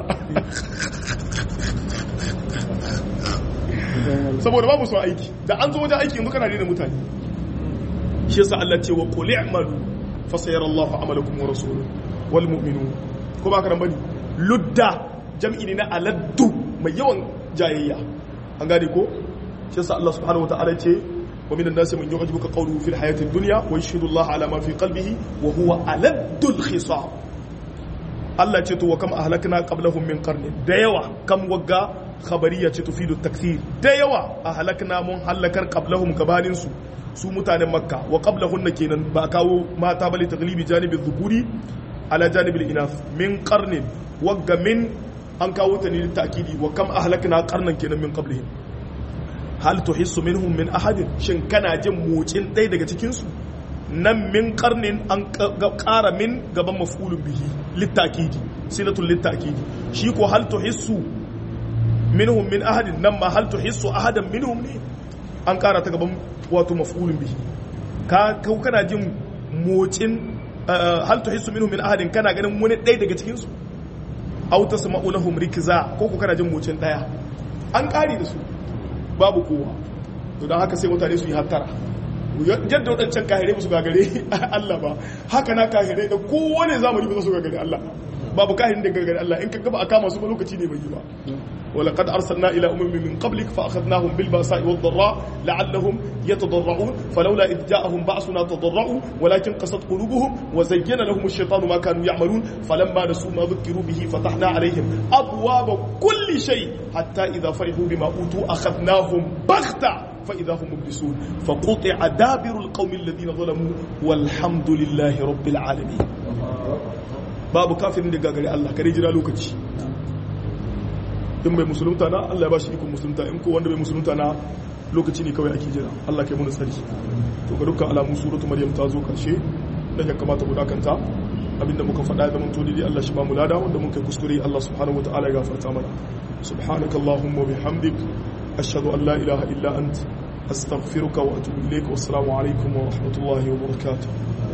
saboda babu son aiki da an zo wajen aiki yanzu kana da mutane shi yasa Allah ce wa qul i'malu fa sayarallahu amalakum wa rasuluhu wal mu'minun ko ba ka ran bane ludda jam'i ne na aladdu mai yawan jayayya an gane ko shi yasa Allah subhanahu wa ta'ala ce wa minan nasi man yu'jibuka qawluhu fil hayati ad-dunya wa yashhadu Allah ala ma fi qalbihi wa huwa aladdul khisab Allah ce to wa kam ahlakna qablahum min qarnin da yawa kam wagga khabariya ce tufidu takthir da yawa ahlakna mun halakar qablahum gabanin su su mutanen makka wa qablahunna kenan ba kawo mata bali taglibi janibin dhukuri ala janibin inath min qarnin wagga min an kawo ta ne ta'kidi wa kam ahlakna qarnan kenan min qablihim hal tuhissu minhum min ahadin shin kana jin motsin ɗaya daga cikin su nan min qarnin an ƙara min gaban maf'ulun bihi littakidi silatul littakidi shi ko hal tuhissu minhum min ahadin nan ma hal tuhissu ahadan minhum ne an ƙara ta gaban wato maf'ulun bihi ka kana jin motsin hal tuhissu minhum min ahadin kana ganin wani ɗaya daga cikin su aw tasma'u lahum rikza ko ko kana jin motsin ɗaya an ƙari da su babu kowa to dan haka sai mutane su yi hattara yadda waɗancan kahirai ba su gagare Allah ba haka na kahirai da kowane zamani ba su gagare Allah babu kahirin da gagare Allah in ka gaba a kama su ba lokaci ne bai yi ba ولقد أرسلنا إلى أمم من قبلك فأخذناهم بالبأساء والضراء لعلهم يتضرعون فلولا إذ جاءهم بأسنا تضرعوا ولكن قست قلوبهم وزين لهم الشيطان ما كانوا يعملون فلما نسوا ما ذكروا به فتحنا عليهم أبواب كل شيء حتى إذا فرحوا بما أوتوا أخذناهم بغتة فإذا هم مبلسون فقطع دابر القوم الذين ظلموا والحمد لله رب العالمين babu kafirin da gagari Allah kare jira lokaci in bai musulunta na Allah ya ba shi ikon musulunta in ko wanda bai musulunta na lokaci ne kawai ake jira Allah kai mun tsari to ga dukkan alamu suratu maryam ta zo karshe dan ya kamata mu dakanta abinda muka faɗa da mun todi dai Allah shi ba mu lada wanda mun kai kuskure Allah subhanahu wataala ya gafarta mana subhanakallahumma wa bihamdik ashhadu an la ilaha illa ant astaghfiruka wa atubu ilaik wa assalamu alaikum wa rahmatullahi wa barakatuh